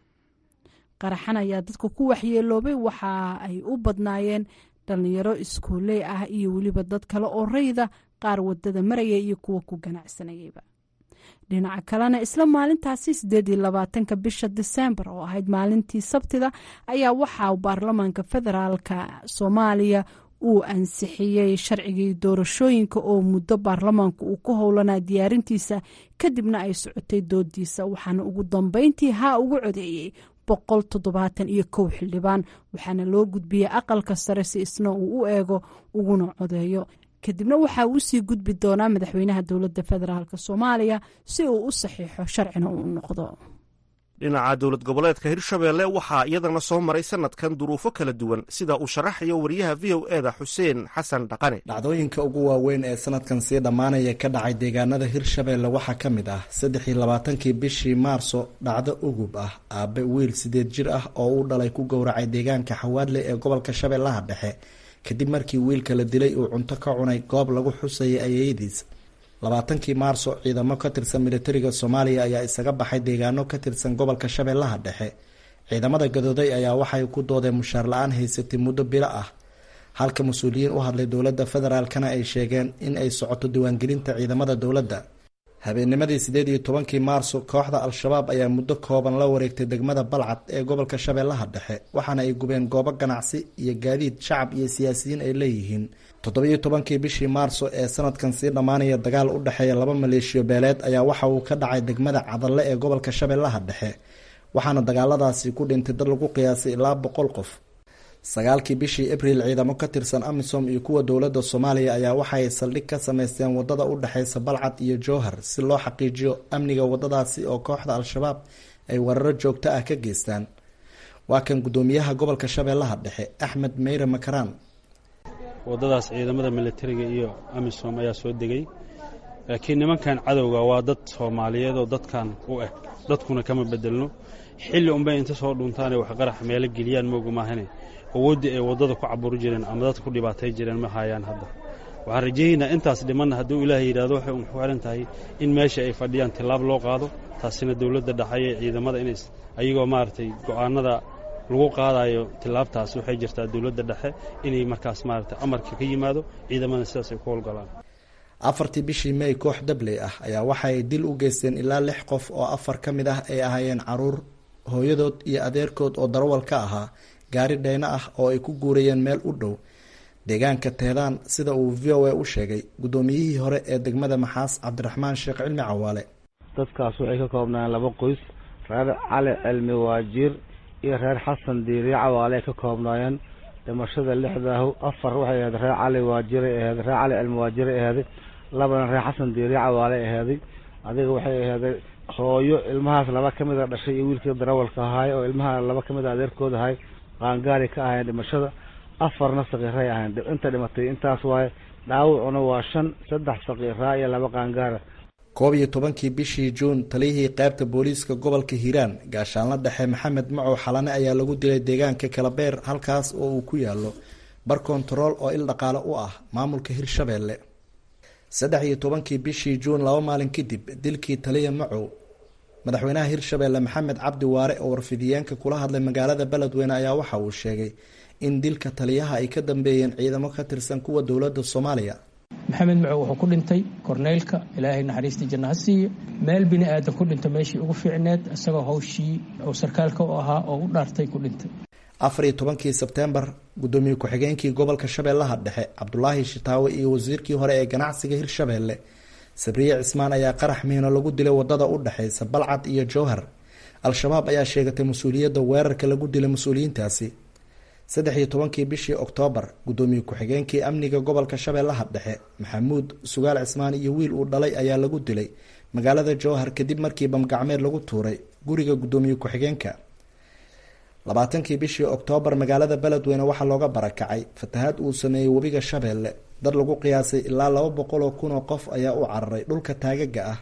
Speaker 7: qaraxan ayaa dadka ku waxyeeloobay waxa ay u badnaayeen dhalinyaro iskuoley ah iyo weliba dad kale oo rayda qaar wadada maraya iyo kuwa ku ganacsanayayba dhinaca kalena isla maalintaasi sideed iyo labaatanka bisha disembar oo ahayd maalintii sabtida ayaa waxaa baarlamaanka federaalka soomaaliya uu ansixiyey sharcigii doorashooyinka oo muddo baarlamaanku uu ku howlanaa diyaarintiisa kadibna ay socotay doodiisa waxaana ugu dambeyntii haa ugu codeeyey boqol toddobaatan iyo kow xildhibaan waxaana loo gudbiyey aqalka sare si isna uu u eego uguna codeeyo kadibna waxaa uu sii gudbi doonaa madaxweynaha dowladda federaalk soomaaliya si uu u saxiixo sharcina uu noqdo
Speaker 2: dhinaca dowlad goboleedka hirshabeelle waxaa iyadana soo maray sanadkan duruufo kala duwan sida uu sharaxayo wariyaha v o eda xuseen xasan dhaqane
Speaker 10: dhacdooyinka ugu waaweyn ee sanadkan sii dhammaanaya ka dhacay deegaanada hirshabeelle waxaa ka mid ah saddex iyo labaatankii bishii maarso dhacdo ugub ah aabe wiil sideed jir ah oo uu dhalay ku gowracay deegaanka xawaadle ee gobolka shabeellaha dhexe kadib markii wiilka la dilay uu cunto ka cunay goob lagu xusayay ayeyadiis labaatankii maarso ciidamo ka tirsan militariga soomaaliya ayaa isaga baxay deegaano ka tirsan gobolka shabeellaha dhexe ciidamada gadooday ayaa waxay ku doodeen mushaar la-aan haysatay muddo bilo ah halka mas-uuliyiin u hadlay dowladda federaalkana ay sheegeen in ay socoto diiwaangelinta ciidamada dowladda habeennimadii sideed iyo tobankii maarso kooxda al-shabaab ayaa muddo kooban la wareegtay degmada balcad ee gobolka shabeellaha dhexe waxaana ay gubeen goobo ganacsi iyo gaadiid shacab iyo siyaasiyiin ay leeyihiin toddobiyo tobankii bishii maarso ee sanadkan sii dhammaanaya dagaal u dhexeeya laba maleeshiyo beeleed ayaa waxa uu ka dhacay degmada cadalle ee gobolka shabeellaha dhexe waxaana dagaaladaasi ku dhintay dad lagu qiyaasay ilaa boqol qof sagaalkii bishii abriil ciidamo ka tirsan amisom iyo kuwa dowladda soomaaliya ayaa waxaay saldhig ka sameysteen wadada u dhexeysa balcad iyo jowhar si loo xaqiijiyo amniga wadadaasi oo kooxda al-shabaab ay weeraro joogto ah ka geystaan waa kan guddoomiyaha gobolka shabeellaha dhexe axmed meyre makaraan
Speaker 11: wadadaas ciidamada militariga iyo amisom ayaa soo degay laakiin nimankan cadowga waa dad soomaaliyeed oo dadkan u eg dadkuna kama bedelno xilli unbay inta soo dhuntaanay wax qarax meelo geliyaan moogu maahane awooddii ay waddada ku caburi jireen ama dadka ku dhibaatay jireen ma hayaan hadda waxaan rajayaynaa intaas dhimanna hadduu ilaahay yidhahdo waxay un ku xihan tahay in meesha ay fadhiyaan tillaab loo qaado taasina dowladda dhaxaye ciidamada in ayagoo maaragtay go'aanada lagu qaadayo tillaabtaas waxay jirtaa dowladda dhexe inay markaas maaragtay amarka ka yimaado ciidamada sidaas ay ku howlgalaan
Speaker 10: afartii bishii mey koox dabley ah ayaa waxa ay dil u geysteen ilaa lix qof oo afar ka mid ah ay ahaayeen caruur hooyadood iyo adeerkood oo darawal ka ahaa gaari dheyno ah oo ay ku guurayeen meel u dhow deegaanka teedaan sida uu v o a u sheegay guddoomiyihii hore ee degmada maxaas cabdiraxmaan sheekh cilmi cawaale
Speaker 12: dadkaas waxay ka koobnaayeen laba qoys reer cali cilmi waajiir iyo reer xasan diiriye cawaale ay ka koobnaayeen dhimashada lixdaahu afar waxay ahayd reer cali waajiray aheed reer cali cilmi waajiray aheeday labana reer xasan diiriye cawaale aheeday adiga waxay aheeday hooyo ilmahaas laba ka mid a dhashay iyo wiilkii darawalka ahaay oo ilmaha laba ka mid a adeerkood ahay qaangaari ka ahayn dhimashada afarna sakiiray ahayn inta dhimatay intaas waaye dhaawacuna waa shan saddex sakiiraa iyo laba qaangaara
Speaker 10: koob iyo tobankii bishii juun taliyihii qaybta booliiska gobolka hiiraan gaashaanla dhexe maxamed macow xalane ayaa lagu dilay deegaanka kalabeer halkaas oo uu ku yaalo bar kontarool oo il dhaqaale u ah maamulka hirshabeelle saddex iyo tobankii bishii juun laba maalin kadib dilkii taliya macow madaxweynaha hirshabeelle maxamed cabdi waare oo warfidiyeenka kula hadlay magaalada beledweyne ayaa waxa uu sheegay in dilka taliyaha ay ka dambeeyeen ciidamo ka tirsan kuwa dowladda soomaaliya
Speaker 13: maxamed macow wuxuu ku dhintay korneylka ilaahay naxariistii janna ha siiyo meel bini aadan ku dhinta meeshii ugu fiicneed isagoo hawshii oo sarkaalka u ahaa oo u dhaartay ku dhintay
Speaker 10: afar iyo tobankii sebtembar gudoomiye ku-xigeenkii gobolka shabeellaha dhexe cabdulaahi shitaawe iyo wasiirkii hore ee ganacsiga hirshabeelle sabriye cismaan ayaa qarax miino lagu dilay wadada u dhexeysa balcad iyo jowhar al-shabaab ayaa sheegatay mas-uuliyadda weerarka lagu dilay mas-uuliyiintaasi saddex iyo tobankii bishii oktoobar gudoomiye ku-xigeenkii amniga gobolka shabeellaha dhexe maxamuud sugaal cismaan iyo wiil uu dhalay ayaa lagu dilay magaalada jowhar kadib markii bamgacmeed lagu tuuray guriga gudoomiye ku-xigeenka labaatankii bishii oktoobar magaalada beledweyne waxaa looga barakacay fatahaad uu sameeyey webiga shabeelle dad lagu qiyaasay ilaa laba boqol oo kun oo qof ayaa u cararay dhulka taagaga ah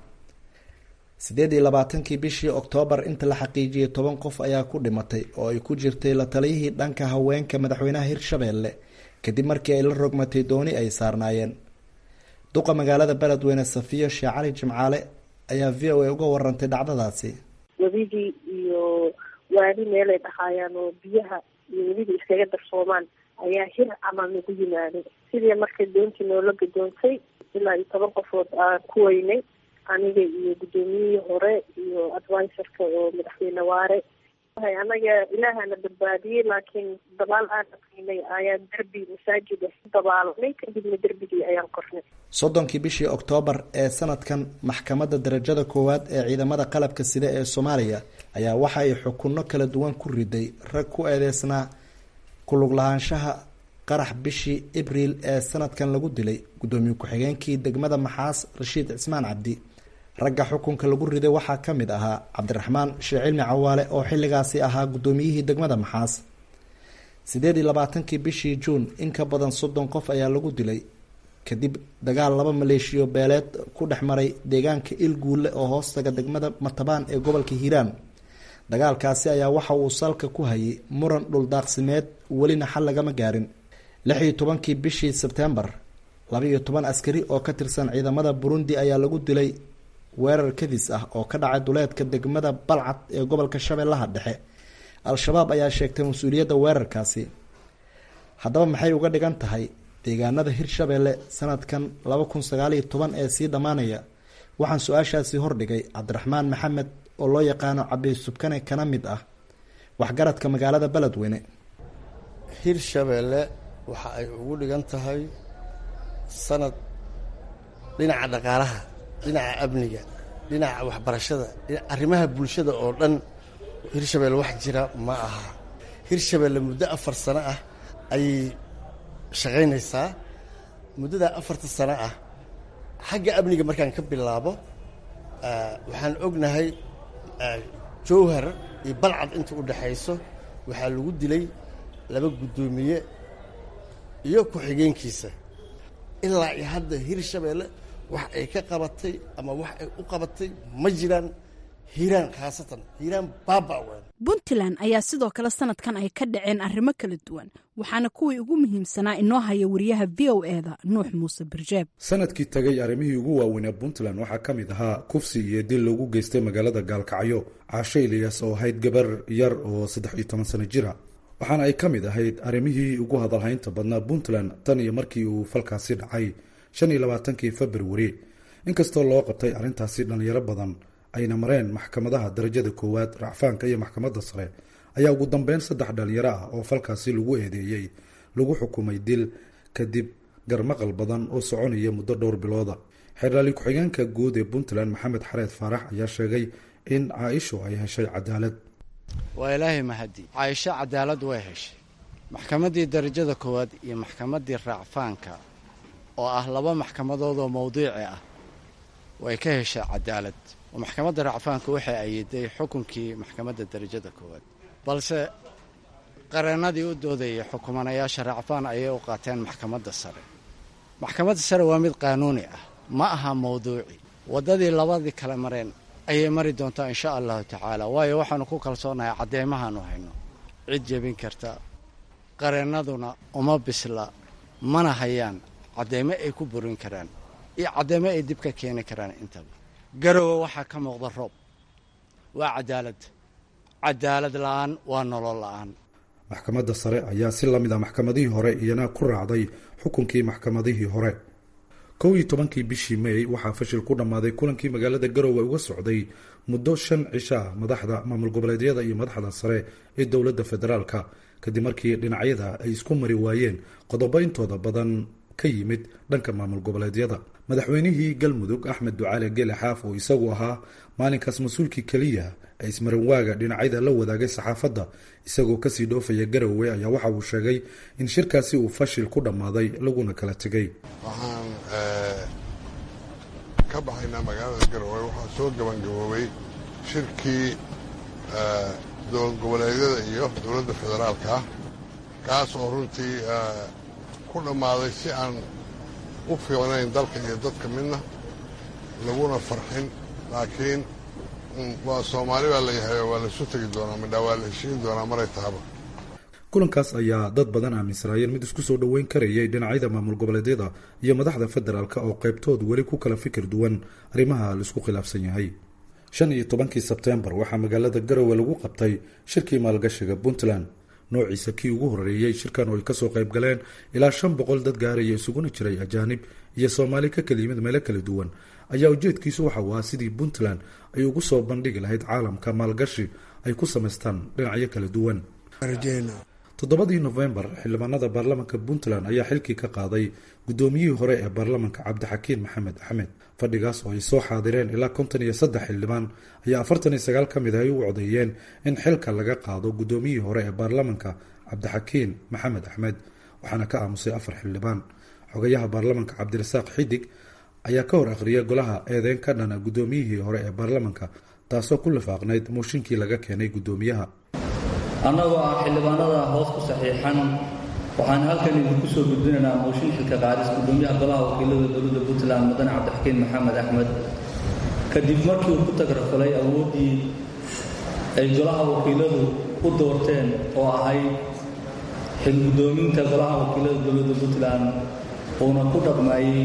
Speaker 10: sideed iyo labaatankii bishii oktoobar inta la xaqiijiyey toban qof ayaa ku dhimatay oo ay ku jirtay la taliyihii dhanka haweenka madaxweynaha hirshabeelle kadib markii ay la rogmatay dooni ay saarnaayeen duqa magaalada beledweyne safiyo sheekh cali jimcaale ayaa v o a uga warantay dhacdadaasi
Speaker 14: webigii iyo waadi meelay dhahaayaan oo biyaha iyo weliba iskaga darsoomaan ayaa hir camal nagu yimaaday sidii markay doontii noola gadoontay ilaa iyo toban qofood aan ku weynay aniga iyo guddoomiyihii hore iyo advisorka oo madaxweyne waare anaga ilaahana badbaadiyey laakiin dabaal aan aqinay ayaan derbi masaajida dabaalanay kadibna derbigii ayaan kornay
Speaker 10: soddonkii bishii oktoobar ee sanadkan maxkamadda darajada koowaad ee ciidamada qalabka sida ee soomaaliya ayaa waxa ay xukunno kala duwan ku riday rag ku eedeysnaa kulug lahaanshaha qarax bishii abriil ee sanadkan lagu dilay guddoomiye ku-xigeenkii degmada maxaas rashiid cismaan cabdi ragga xukunka lagu riday waxaa ka mid ahaa cabdiraxmaan sheekh cilmi cawaale oo xilligaasi ahaa guddoomiyihii degmada maxaas sideed iyo labaatankii bishii juun in ka badan soddon qof ayaa lagu dilay kadib dagaal laba maleeshiyo beeleed ku dhex maray deegaanka ilguulle oo hoostaga degmada matabaan ee gobolka hiiraan dagaalkaasi ayaa waxa uu salka ku hayay muran dhuldaaqsimeed welina xal lagama gaarin lix iyo tobankii bishii sebtembar laba iyo toban askari oo ka tirsan ciidamada burundi ayaa lagu dilay weerar kadis ah oo ka dhacay duleedka degmada balcad ee gobolka shabeellaha dhexe al-shabaab ayaa sheegtay mas-uuliyadda weerarkaasi haddaba maxay uga dhigan tahay deegaanada hirshabeelle sanadkan laba kun sagaaliyo toban ee sii dhammaanaya waxaan su-aashaasi hordhigay cabdiraxmaan maxamed oo loo yaqaano cabi subkane kana mid ah waxgaradka magaalada beledweyne
Speaker 15: hirshabeelle waxa ay ugu dhigan tahay sanad dhinaca dhaqaalaha dhinaca amniga dhinaca waxbarashada arrimaha bulshada oo dhan hirshabeelle wax jira ma aha hirshabeelle muddo afar sano ah ayay shaqaynaysaa muddadaa afarta sano ah xagga amniga markaan ka bilaabo waxaan ognahay jowhar iyo balcad inta u dhexayso waxaa lagu dilay laba guddoomiye iyo ku-xigeenkiisa ilaa iyo hadda hirshabeelle wax ay ka qabatay ama wax ay u qabatay ma jiraan hiiraan khaasatan hiiraan baaba weyn
Speaker 7: puntland ayaa sidoo kale sanadkan ay ka dhaceen arrimo kala duwan waxaana kuwii ugu muhiimsanaa inoo haya wariyaha v o eda nuux muuse birjeeb
Speaker 16: sanadkii tagay arrimihii ugu waaweynaa puntland waxaa ka mid ahaa kufsi iyo dil loogu geystay magaalada gaalkacyo caasho ilyas oo ahayd gabar yar oo saddex iyo toban sano jira waxaana ay ka mid ahayd arrimihii ugu hadalhaynta badnaa puntland tan iyo markii uu falkaasi dhacay shan iyo labaatankii februari inkastoo loo qabtay arrintaasi dhallinyaro badan ayna mareen maxkamadaha darajada koowaad racfaanka iyo maxkamadda sare ayaa ugu dambeyn saddex dhalinyaro ah oo falkaasi lagu eedeeyey lagu xukumay dil kadib garmaqal badan oo soconaya muddo dhowr bilooda xeerlaali ku-xigeenka guud ee puntland maxamed xareed faarax ayaa sheegay in caaisho ay heshay cadaalad
Speaker 17: waa ilaahay mahadi caaisho cadaalad way heshay maxkamaddii darajada koowaad iyo maxkamaddii raacfaanka oo ah laba maxkamadood oo mawdiici ah way ka heshay cadaalad oo maxkamadda racfaanka waxay ayiday xukunkii maxkamadda darajada koowaad balse qareennadii u doodayay xukumanayaasha racfaan ayay u qaateen maxkamadda sare maxkamadda sare waa mid qaanuuni ah ma aha mawduuci waddadii labadii kale mareen ayay mari doontaa insha allahu tacaala waayo waxaanu ku kalsoonahay cadeymahaanu hayno cid jebin karta qareennaduna uma bisla mana hayaan cadeymo ay ku burin karaan iyo cadeymo ay dib ka keeni karaan intaba garowe waxaa ka muuqda roob waa cadaalad cadaalad la-aan waa nolol la-aan
Speaker 16: maxkamadda sare ayaa si lamid a maxkamadihii hore iyana ku raacday xukunkii maxkamadihii hore kow iyo tobankii bishii may waxaa fashil ku dhammaaday kulankii magaalada garowe uga socday muddo shan cisho ah madaxda maamul goboleedyada iyo madaxda sare ee dowladda federaalka kadib markii dhinacyada ay isku mari waayeen qodobo intooda badan ka yimid dhanka maamul goboleedyada madaxweynihii galmudug axmed ducaale gele xaaf oo isagu ahaa maalinkaas mas-uulkii keliya ee ismarinwaaga dhinacyada la wadaagay saxaafadda isagoo kasii dhoofaya garowe ayaa waxa uu sheegay in shirkaasi uu fashil ku dhammaaday laguna kala tegay
Speaker 18: waxaan ka baxaynaa magaalada garowe waxaa soo gabangaboobay shirkii dowlad goboleedyada iyo dowladda federaalka ah kaas oo runtii ku dhammaaday si aan u fiicnayn dalka iyo dadka midna laguna farxin laakiin waa soomaali baa layahay waa laisu tegi doonaa midhaa waa la heshiin doonaa maray tahaba
Speaker 16: kulankaas ayaa dad badan aaminsanaayeen mid isku soo dhoweyn karayay dhinacyada maamul goboleedyada iyo madaxda federaalk oo qaybtood weli ku kala fikir duwan arrimaha laisku khilaafsan yahay shan iyo tobankii sebteembar waxaa magaalada garowe lagu qabtay shirkii maalgashiga puntland noociisa kii ugu horeeyey shirkan oo ay kasoo qayb galeen ilaa shan boqol dad gaaraya isuguna jiray ajaanib iyo soomaali ka kala yimid meelo kala duwan ayaa ujeedkiisu waxa uu ahaa sidii puntland ay ugu soo bandhigi lahayd caalamka maalgashi ay ku samaystaan dhinacyo kala duwan toddobadii nofembar xildhibaanada baarlamanka puntland ayaa xilkii ka qaaday guddoomiyihii hore ee baarlamanka cabdixakiin maxamed axmed fadhigaas oo ay soo xaadireen ilaa konton iyo saddex xildhibaan ayaa afartan iyo sagaal ka mid ah ay u codeeyeen in xilka laga qaado guddoomiyihii hore ee baarlamanka cabdixakiin maxamed axmed waxaana ka aamusay afar xildhibaan xogayaha baarlamanka cabdirasaaq xidig ayaa ka hor akhriyay golaha eedeyn ka dhana guddoomiyihii hore ee baarlamanka taasoo ku lifaaqnayd mooshinkii laga keenay guddoomiyaha
Speaker 19: annagoo ah xildhibaanada hoos ku saxiixan waxaan halkan idinku soo gudbinaynaa mooshin xilka qaadis guddoomiyaha golaha wakiilada dowladda puntland mudane cabdixakiin maxamed axmed kadib markii uu ku tagrafalay awooddii ay golaha wakiiladu u doorteen oo ahayd xil guddoominta golaha wakiilada dowladda puntland uuna ku dhaqmayey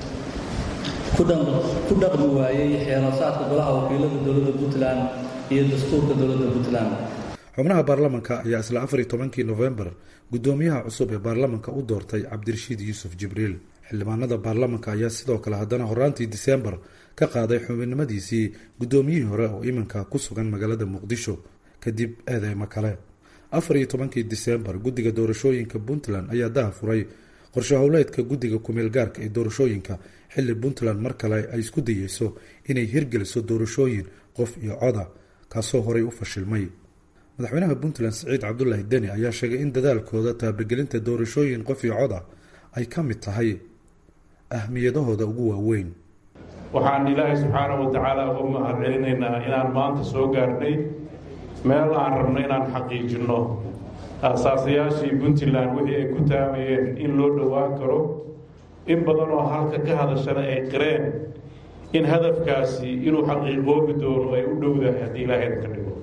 Speaker 19: ku dhaqmi waayey xeerasaadka golaha wakiilada dowladda puntland iyo dastuurka dowladda puntland
Speaker 16: xubnaha baarlamanka ayaa isla afar iyo tobankii nofembar guddoomiyaha cusub ee baarlamanka u doortay cabdirashiid yuusuf jibriil xildhibaanada baarlamanka ayaa sidoo kale haddana horaantii diseembar ka qaaday xubinimadiisii guddoomiyihii hore oo iminka ku sugan magaalada muqdisho kadib eedeymo kale afar iyo tobankii diseembar guddiga doorashooyinka puntland ayaa daha furay qorshe howleedka guddiga kumeel gaarka ee doorashooyinka xilli puntland mar kale ay isku dayeyso inay hirgeliso doorashooyin qof iyo coda kaasoo horey u fashilmay madaxweynaha puntland siciid cabdulaahi deni ayaa sheegay in dadaalkooda taabagelinta doorashooyin qof iyo cod ah ay ka mid tahay ahmiyadahooda ugu waaweyn
Speaker 20: waxaan ilaahay subxaana wa tacaala uga mahad celinaynaa inaan maanta soo gaarnay meel aan rabno inaan xaqiijinno aasaasayaashii puntland wixii ay ku taamayeen in loo dhowaan karo in badan oo halka ka hadashana ay qireen in hadafkaasi inuu xaqiiqoobi doono ay u dhowdahay haddii ilaahay ka dhigo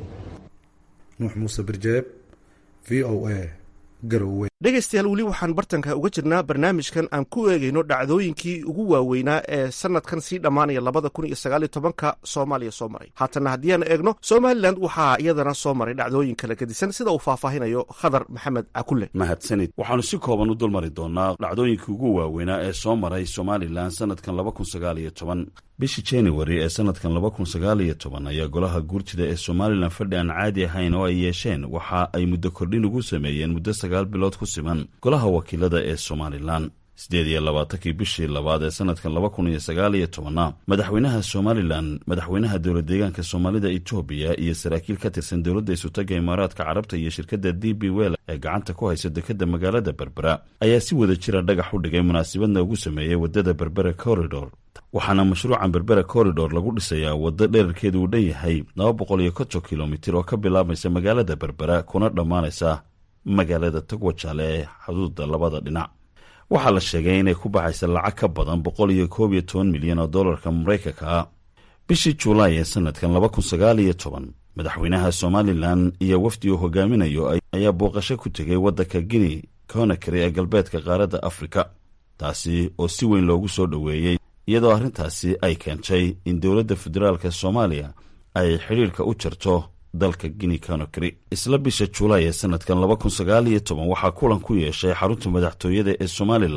Speaker 16: nuux muuse birjeeb v o a garowe
Speaker 2: dhegaystayaal weli waxaan bartanka uga jirnaa barnaamijkan aan ku eegayno dhacdooyinkii ugu waaweynaa ee sanadkan sii dhammaanaya labada kun iyo sagaal iyo tobanka soomaaliya soo maray haatanna haddii aan eegno somalilan waxaa iyadana soo maray dhacdooyin kala gedisan sida uu faahfaahinayo khadar maxamed cakulle
Speaker 21: mahadsanid waxaanu si kooban u dulmari doonaa dhacdooyinkii ugu waaweynaa ee soo maray somalilan sanadkan laba kun sagaal iyo toban bishii januari ee sanadkan laba kun sagaal iyo toban ayaa golaha guurtida ee somalilan fadhi aan caadi ahayn oo ay yeesheen waxa ay muddo kordhin ugu sameeyeen muddo sagaal bilood ku siman golaha wakiilada ee somalilan siddeed iyo labaatankii bishii labaad ee sanadkan laba kun iyo sagaal iyo tobanna madaxweynaha somalilan madaxweynaha dowlad deegaanka soomaalida etoobiya iyo saraakiil ka tirsan dowladda isutaga imaaraadka carabta iyo shirkadda d b wel ee gacanta ku haysa dekadda magaalada berbera ayaa si wada jira dhagax u dhigay munaasabadna ugu sameeyey waddada berbera corridor waxaana mashruucan berbera corridor lagu dhisayaa waddo dherarkeedu uu dhan yahay laba boqol iyo konton kilomitir oo ka bilaabaysa magaalada berbera kuna dhammaanaysa magaalada togwajaale ee xuduudda labada dhinac waxaa la sheegay inay ku baxaysa lacag ka badan boqol iyo koob iyo toban milyan oo dollarka maraykanka ah bishii juulaay ee sanadkan laba kun sagaal iyo toban madaxweynaha somalilan iyo wafdi uu hogaaminayo ayaa booqasho ku tegay waddanka guinea conakry ee galbeedka qaaradda afrika taasi oo si weyn loogu soo dhoweeyey iyadoo arrintaasi ay keentay in dowladda federaalka soomaaliya ay xidhiirka u jarto dalka guinea conakry isla bisha juulaay ee sanadkan laba kun sagaal iyo toban waxaa kulan ku yeeshay xarunta madaxtooyada ee somalilan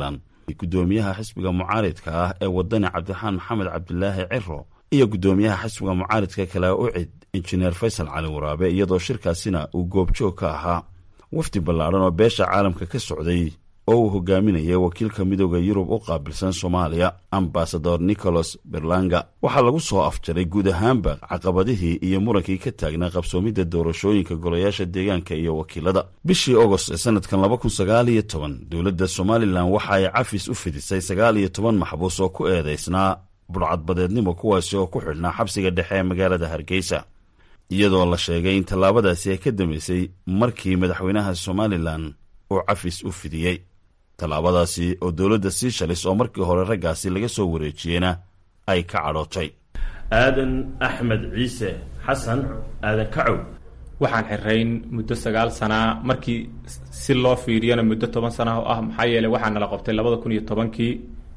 Speaker 21: guddoomiyaha xisbiga mucaaridka ah ee wadani cabdiraxmaan maxamed cabdilaahi ciro iyo guddoomiyaha xisbiga mucaaridka kale ucid injineer faysal cali waraabe iyadoo shirkaasina uu goobjoog ka ahaa wafdi ballaadhan oo beesha caalamka ka socday oo uu hogaaminayay wakiilka midooda yurub u qaabilsan soomaaliya ambasador nicholas berlanga waxaa lagu soo afjaray guud ahaanba caqabadihii iyo murankii ka taagnaa qabsoomidda doorashooyinka golayaasha deegaanka iyo wakiilada bishii ogost ee sanadkan laba kun sagaal iyo toban dowladda somalilan waxa ay cafis u fidisay sagaal iyo toban maxbuus oo ku eedaysnaa budhcadbadeednimo kuwaasi oo ku xidhnaa xabsiga dhexe ee magaalada hargeysa iyadoo la sheegay in tallaabadaasi ay ka dambeysay markii madaxweynaha somalilan uu cafis u fidiyey tallaabadaasi oo dowladda siishalis oo markii hore raggaasi laga soo wareejiyeyna ay ka cadhootay
Speaker 3: aadan axmed ciise xasan aadan kacow
Speaker 22: waxaan xirayn muddo sagaal sanaa markii si loo fiiriyana muddo toban sana oo ah maxaa yeeley waxaa nala qabtay labada kun iyo tobankii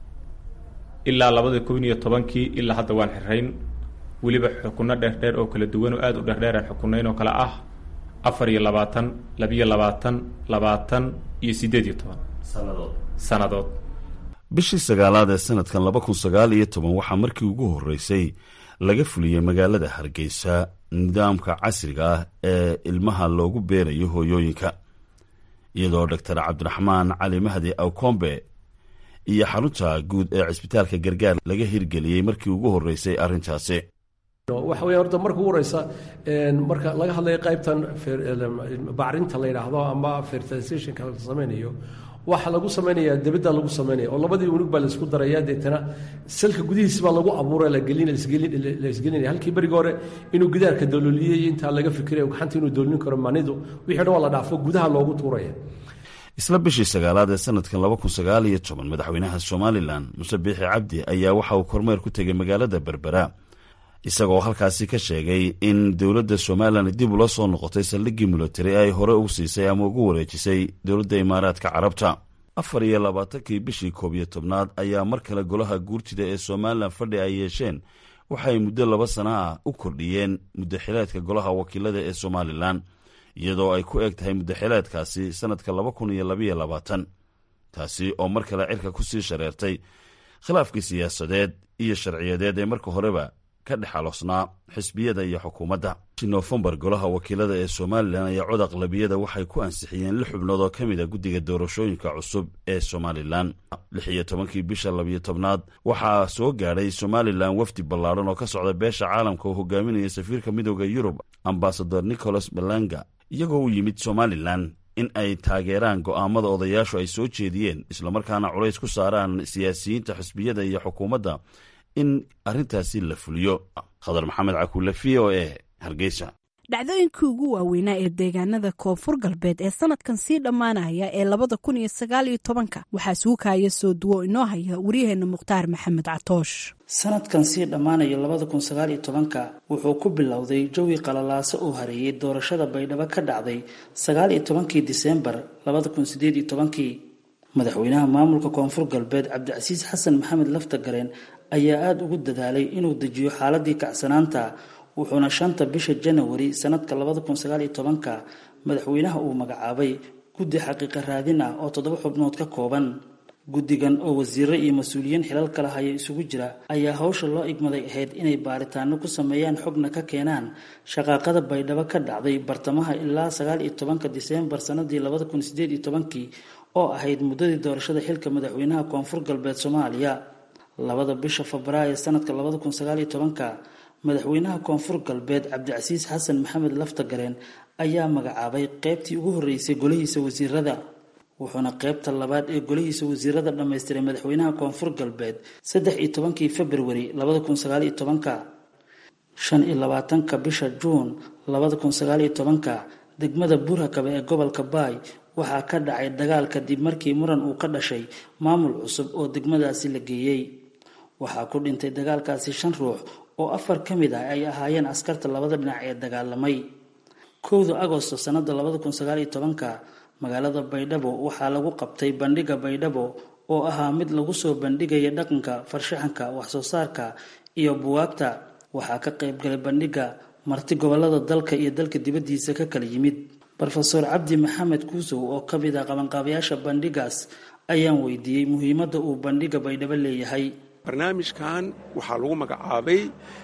Speaker 22: ilaa labada kun iyo tobankii ilaa hadda waan xirayn weliba xukunno dheerdheer oo kala duwan oo aada u dheerdheeraan xukunayn oo kale ah afar iyo labaatan labiyo labaatan labaatan iyo siddeed iyo toban sannadood
Speaker 21: bishii sagaalaad ee sanadkan laba kun sagaal iyo toban waxaa markii ugu horreysay laga fuliyey magaalada hargeysa nidaamka casriga ah ee ilmaha loogu beerayo hooyooyinka iyadoo doctor cabdiraxmaan cali mahdi awkombe iyo xarunta guud ee cisbitaalka gargaar laga hirgeliyey markii ugu horreysay arrintaasi
Speaker 23: waxa weya horta marka ugu horeysa marka laga hadlayo qaybtan bacrinta la yidhaahdo ama fertilizationka la samaynayo waxa lagu samaynayaa debadda lagu samaynaya oo labadii unug baa laisku daraya deetana salka gudihiisi baa lagu abuura la isgelinaya halkii berigi hore inuu gidaarka dalooliyey intaa laga fikirayo gacanta inuu doolin karo manidu wixii dhan waa la dhaafo gudaha loogu tuuraya
Speaker 21: isla bishii sagaalaad ee sanadkan laba kun sagaal iyo toban madaxweynaha somalilan muse biixi cabdi ayaa waxa uu kormeer ku tegay magaalada berbera isagoo halkaasi ka sheegay in dowladda somalilan dib ula soo noqotay saldhiggii milatari ay hore ugu siisay ama ugu wareejisay dowladda imaaraadka carabta afar iyo labaatankii bishii koob iyo tobnaad ayaa mar kale golaha guurtida ee somalilan fadhi ay yeesheen waxay muddo laba sana ah u kordhiyeen muddaxileedka golaha wakiilada ee somalilan iyadoo ay ku eg tahay muddaxileedkaasi sannadka laba kun iyo labayo labaatan taasi oo mar kale cirka ku sii shareertay khilaafkii siyaasadeed iyo sharciyadeed ee marka horeba ka dhexaloosnaa xisbiyada iyo xukuumadda nofembar golaha wakiilada ee somalilan ayaa cod aqlabiyada waxay ku ansixiyeen lix xubnood oo ka mid a guddiga doorashooyinka cusub ee somalilan lix iyo tobankii bisha labiyo tobnaad waxaa soo gaadhay somalilan wafdi ballaadhan oo ka socda beesha caalamka oo hogaaminaya safiirka midooda yurub ambasador nicholas balanga iyagoo u yimid somalilan in ay taageeraan go'aamada odayaashu ay soo jeediyeen islamarkaana culays ku saaraan siyaasiyiinta xisbiyada iyo xukuumadda in arrintaasi la fuliyo khadar maxamed cakuule v o e hargeysa
Speaker 7: dhacdooyinkii ugu waaweynaa ee deegaanada koonfur galbeed ee sanadkan sii dhammaanaya ee labada kun iyo sagaal iyo tobanka waxaa suukaya soo duwo inoo haya waryaheena mukhtaar maxamed catoosh
Speaker 24: sanadkan sii dhammaanaya labada kun sagaal iyo tobanka wuxuu ku bilowday jawi qalalaaso oo hareeyey doorashada baydhabo ka dhacday sagaal iyo tobankii diseembar labada kun sideed iyo tobankii madaxweynaha maamulka koonfur galbeed cabdicasiis xasan maxamed laftagareen ayaa aada ugu dadaalay inuu dejiyo xaaladii kacsanaanta wuxuuna shanta bisha janawari sanadka labada kun sagaal iyo tobanka madaxweynaha uu magacaabay guddi xaqiiqa raadin ah oo toddoba xubnood ka kooban guddigan oo wasiiro iyo mas-uuliyiin xilal kala haya isugu jira ayaa hawsha loo igmaday ahayd inay baaritaano ku sameeyaan xogna ka keenaan shaqaaqada baydhabo ka dhacday bartamaha ilaa sagaal iyo tobanka diseembar sanadii labada kun sideed iyo tobankii oo ahayd muddadii doorashada xilka madaxweynaha koonfur galbeed soomaaliya labada bisha febraayo sanadka labada kun sagaal iyo tobanka madaxweynaha koonfur galbeed cabdicasiis xasan maxamed laftagareen ayaa magacaabay qeybtii ugu horreysay golihiisa wasiirada wuxuuna qeybta labaad ee golihiisa wasiirada dhammaystiray madaxweynaha koonfur galbeed saddex iyo tobankii februari labada kun sagaal iyo tobanka shan iyo labaatanka bisha juun labada kun sagaal iyo tobanka degmada buurhakabe ee gobolka baay waxaa ka dhacay dagaal kadib markii muran uu ka dhashay maamul cusub oo degmadaasi la geeyey waxaa ku dhintay dagaalkaasi shan ruux oo afar ka mid ah ay ahaayeen askarta labada dhinac ee dagaalamay kowda agosto sanada labada kun sagaal iyo tobanka magaalada baydhabo waxaa lagu qabtay bandhiga baydhabo oo ahaa mid lagu soo bandhigaya dhaqanka farshaxanka waxsoo saarka iyo buwaagta waxaa ka qaybgalay bandhiga marti gobolada dalka iyo dalka dibaddiisa ka kala yimid rofeor cabdi maxamed kuusow oo ka mid ah qabanqaabayaasha bandhigaas ayaan weydiiyey muhiimadda uu bandhiga baydhabo leeyahay
Speaker 1: barnaamijkan waxaa lagu magacaabay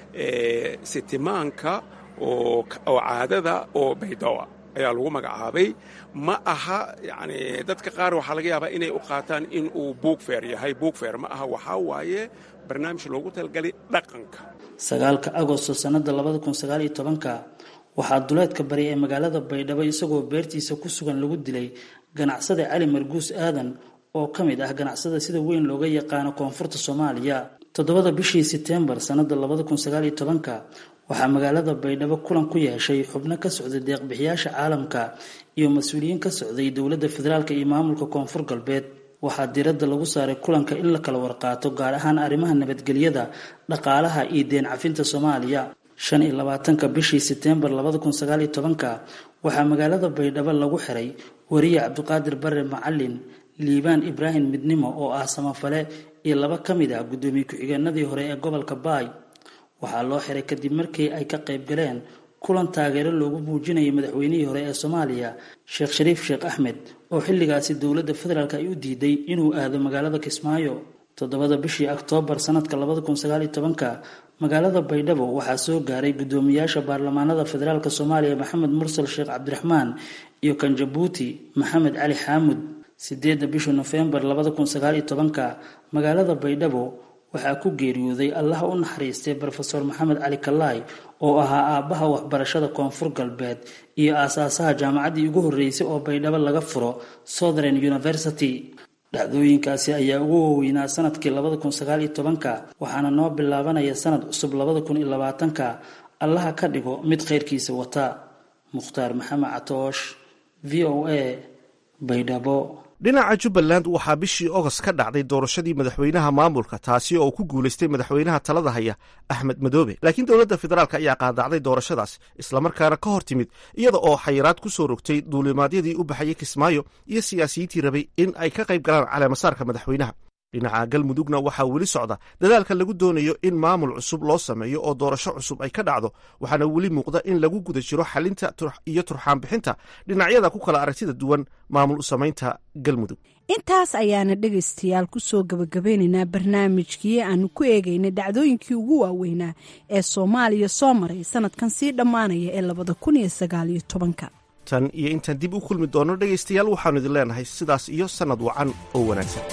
Speaker 1: sitimaanka oo caadada oo baydhabo ayaa lagu magacaabay ma aha yani dadka qaar waxaa laga yaabaa inay u qaataan in uu buugfeer yahay buugfeer ma aha waxaa waaye barnaamij loogu talagalay dhaqanka
Speaker 24: sagaalka agosto sannada labada kun sagaaliyo tobanka waxaa duleedka bari ee magaalada baydhabo isagoo beertiisa ku sugan lagu dilay ganacsada cali marguus aadan oo ka mid ah ganacsada sida weyn looga yaqaano koonfurta soomaaliya toddobada bishii seteembar sannada labada kun sagaaliyo tobanka waxaa magaalada baydhabo kulan ku yeeshay xubno ka socday deeqbixiyaasha caalamka iyo mas-uuliyiin ka socday dowladda federaalk iyo maamulka koonfur galbeed waxaa diiradda lagu saaray kulanka in la kala warqaato gaar ahaan arrimaha nabadgelyada dhaqaalaha iyo deen cafinta soomaaliya shan iyo labaatanka bishii seteembar labada kun sagaaliyo tobanka waxaa magaalada baydhabo lagu xiray wariye cabdiqaadir bare macalin liibaan ibraahim midnimo oo ah samafale iyo laba ka mid ah guddoomiye ku-xigeenadii hore ee gobolka baay waxaa loo xiray kadib markii ay ka qayb galeen kulan taageero loogu muujinayay madaxweynihii hore ee soomaaliya sheekh shariif sheekh axmed oo xilligaasi dowladda federaalk ay u diiday inuu aado magaalada kismaayo toddobada bishii oktoobar sanadka labada kun sagaaliyo tobanka magaalada baydhabo waxaa soo gaaray guddoomiyaasha baarlamaanada federaalk soomaaliya maxamed mursal sheekh cabdiraxmaan iyo kan jabuuti maxamed cali xaamud sideedda bisha nofembar labada kun sagaaliyo tobanka magaalada baydhabo waxaa ku geeriyooday allaha u naxariistay rofeor maxamed cali kalaay oo ahaa aabbaha waxbarashada koonfur galbeed iyo aasaasaha jaamacaddii ugu horreysay oo baydhabo laga furo southern university dhacdooyinkaasi ayaa ugu waaweynaa sanadkii labada kun sagaaliyo tobanka waxaana noo bilaabanaya sanad cusub labada kun iyo labaatanka allaha ka dhigo mid khayrkiisa wata mukhtaar maxamed catoosh v o a baydhabo
Speaker 2: dhinaca jubbaland waxaa bishii ogost ka dhacday doorashadii madaxweynaha maamulka taasi oo ku guulaystay madaxweynaha talada haya axmed madoobe laakiin dowladda federaalk ayaa qaadacday doorashadaas islamarkaana ka hor timid iyada oo xayiraad ku soo rogtay duulimaadyadii u baxayay kismaayo iyo siyaasiyiintii rabay in ay ka qayb galaan caleemasaarka madaxweynaha dhinaca galmudugna waxaa weli socda dadaalka lagu doonayo in maamul cusub loo sameeyo oo doorasho cusub ay ka dhacdo waxaana weli muuqda in lagu guda jiro xalinta iyo turxaanbixinta dhinacyada ku kala aragtida duwan maamul u samaynta galmudug
Speaker 7: intaas ayaana dhegaystayaal kusoo gabagabeynaynaa barnaamijkii aanu ku eegaynay dhacdooyinkii ugu waaweynaa ee soomaaliya soo maray sanadkan sii dhammaanaya ee labada kun iyo sagaaliyo tobanka
Speaker 2: tan iyo intaan dib u kulmi doono dhegaystayaal waxaanu idin leenahay sidaas iyo sannad wacan oo wanaagsan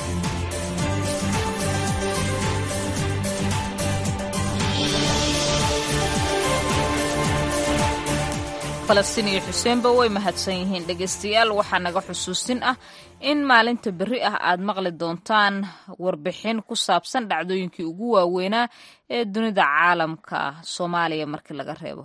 Speaker 4: falastiin iyo xuseenba way mahadsan yihiin dhegaystayaal waxaa naga xusuusin ah in maalinta berri ah aad maqli doontaan warbixin ku saabsan dhacdooyinkii ugu waaweynaa ee dunida caalamka soomaaliya markii laga reebo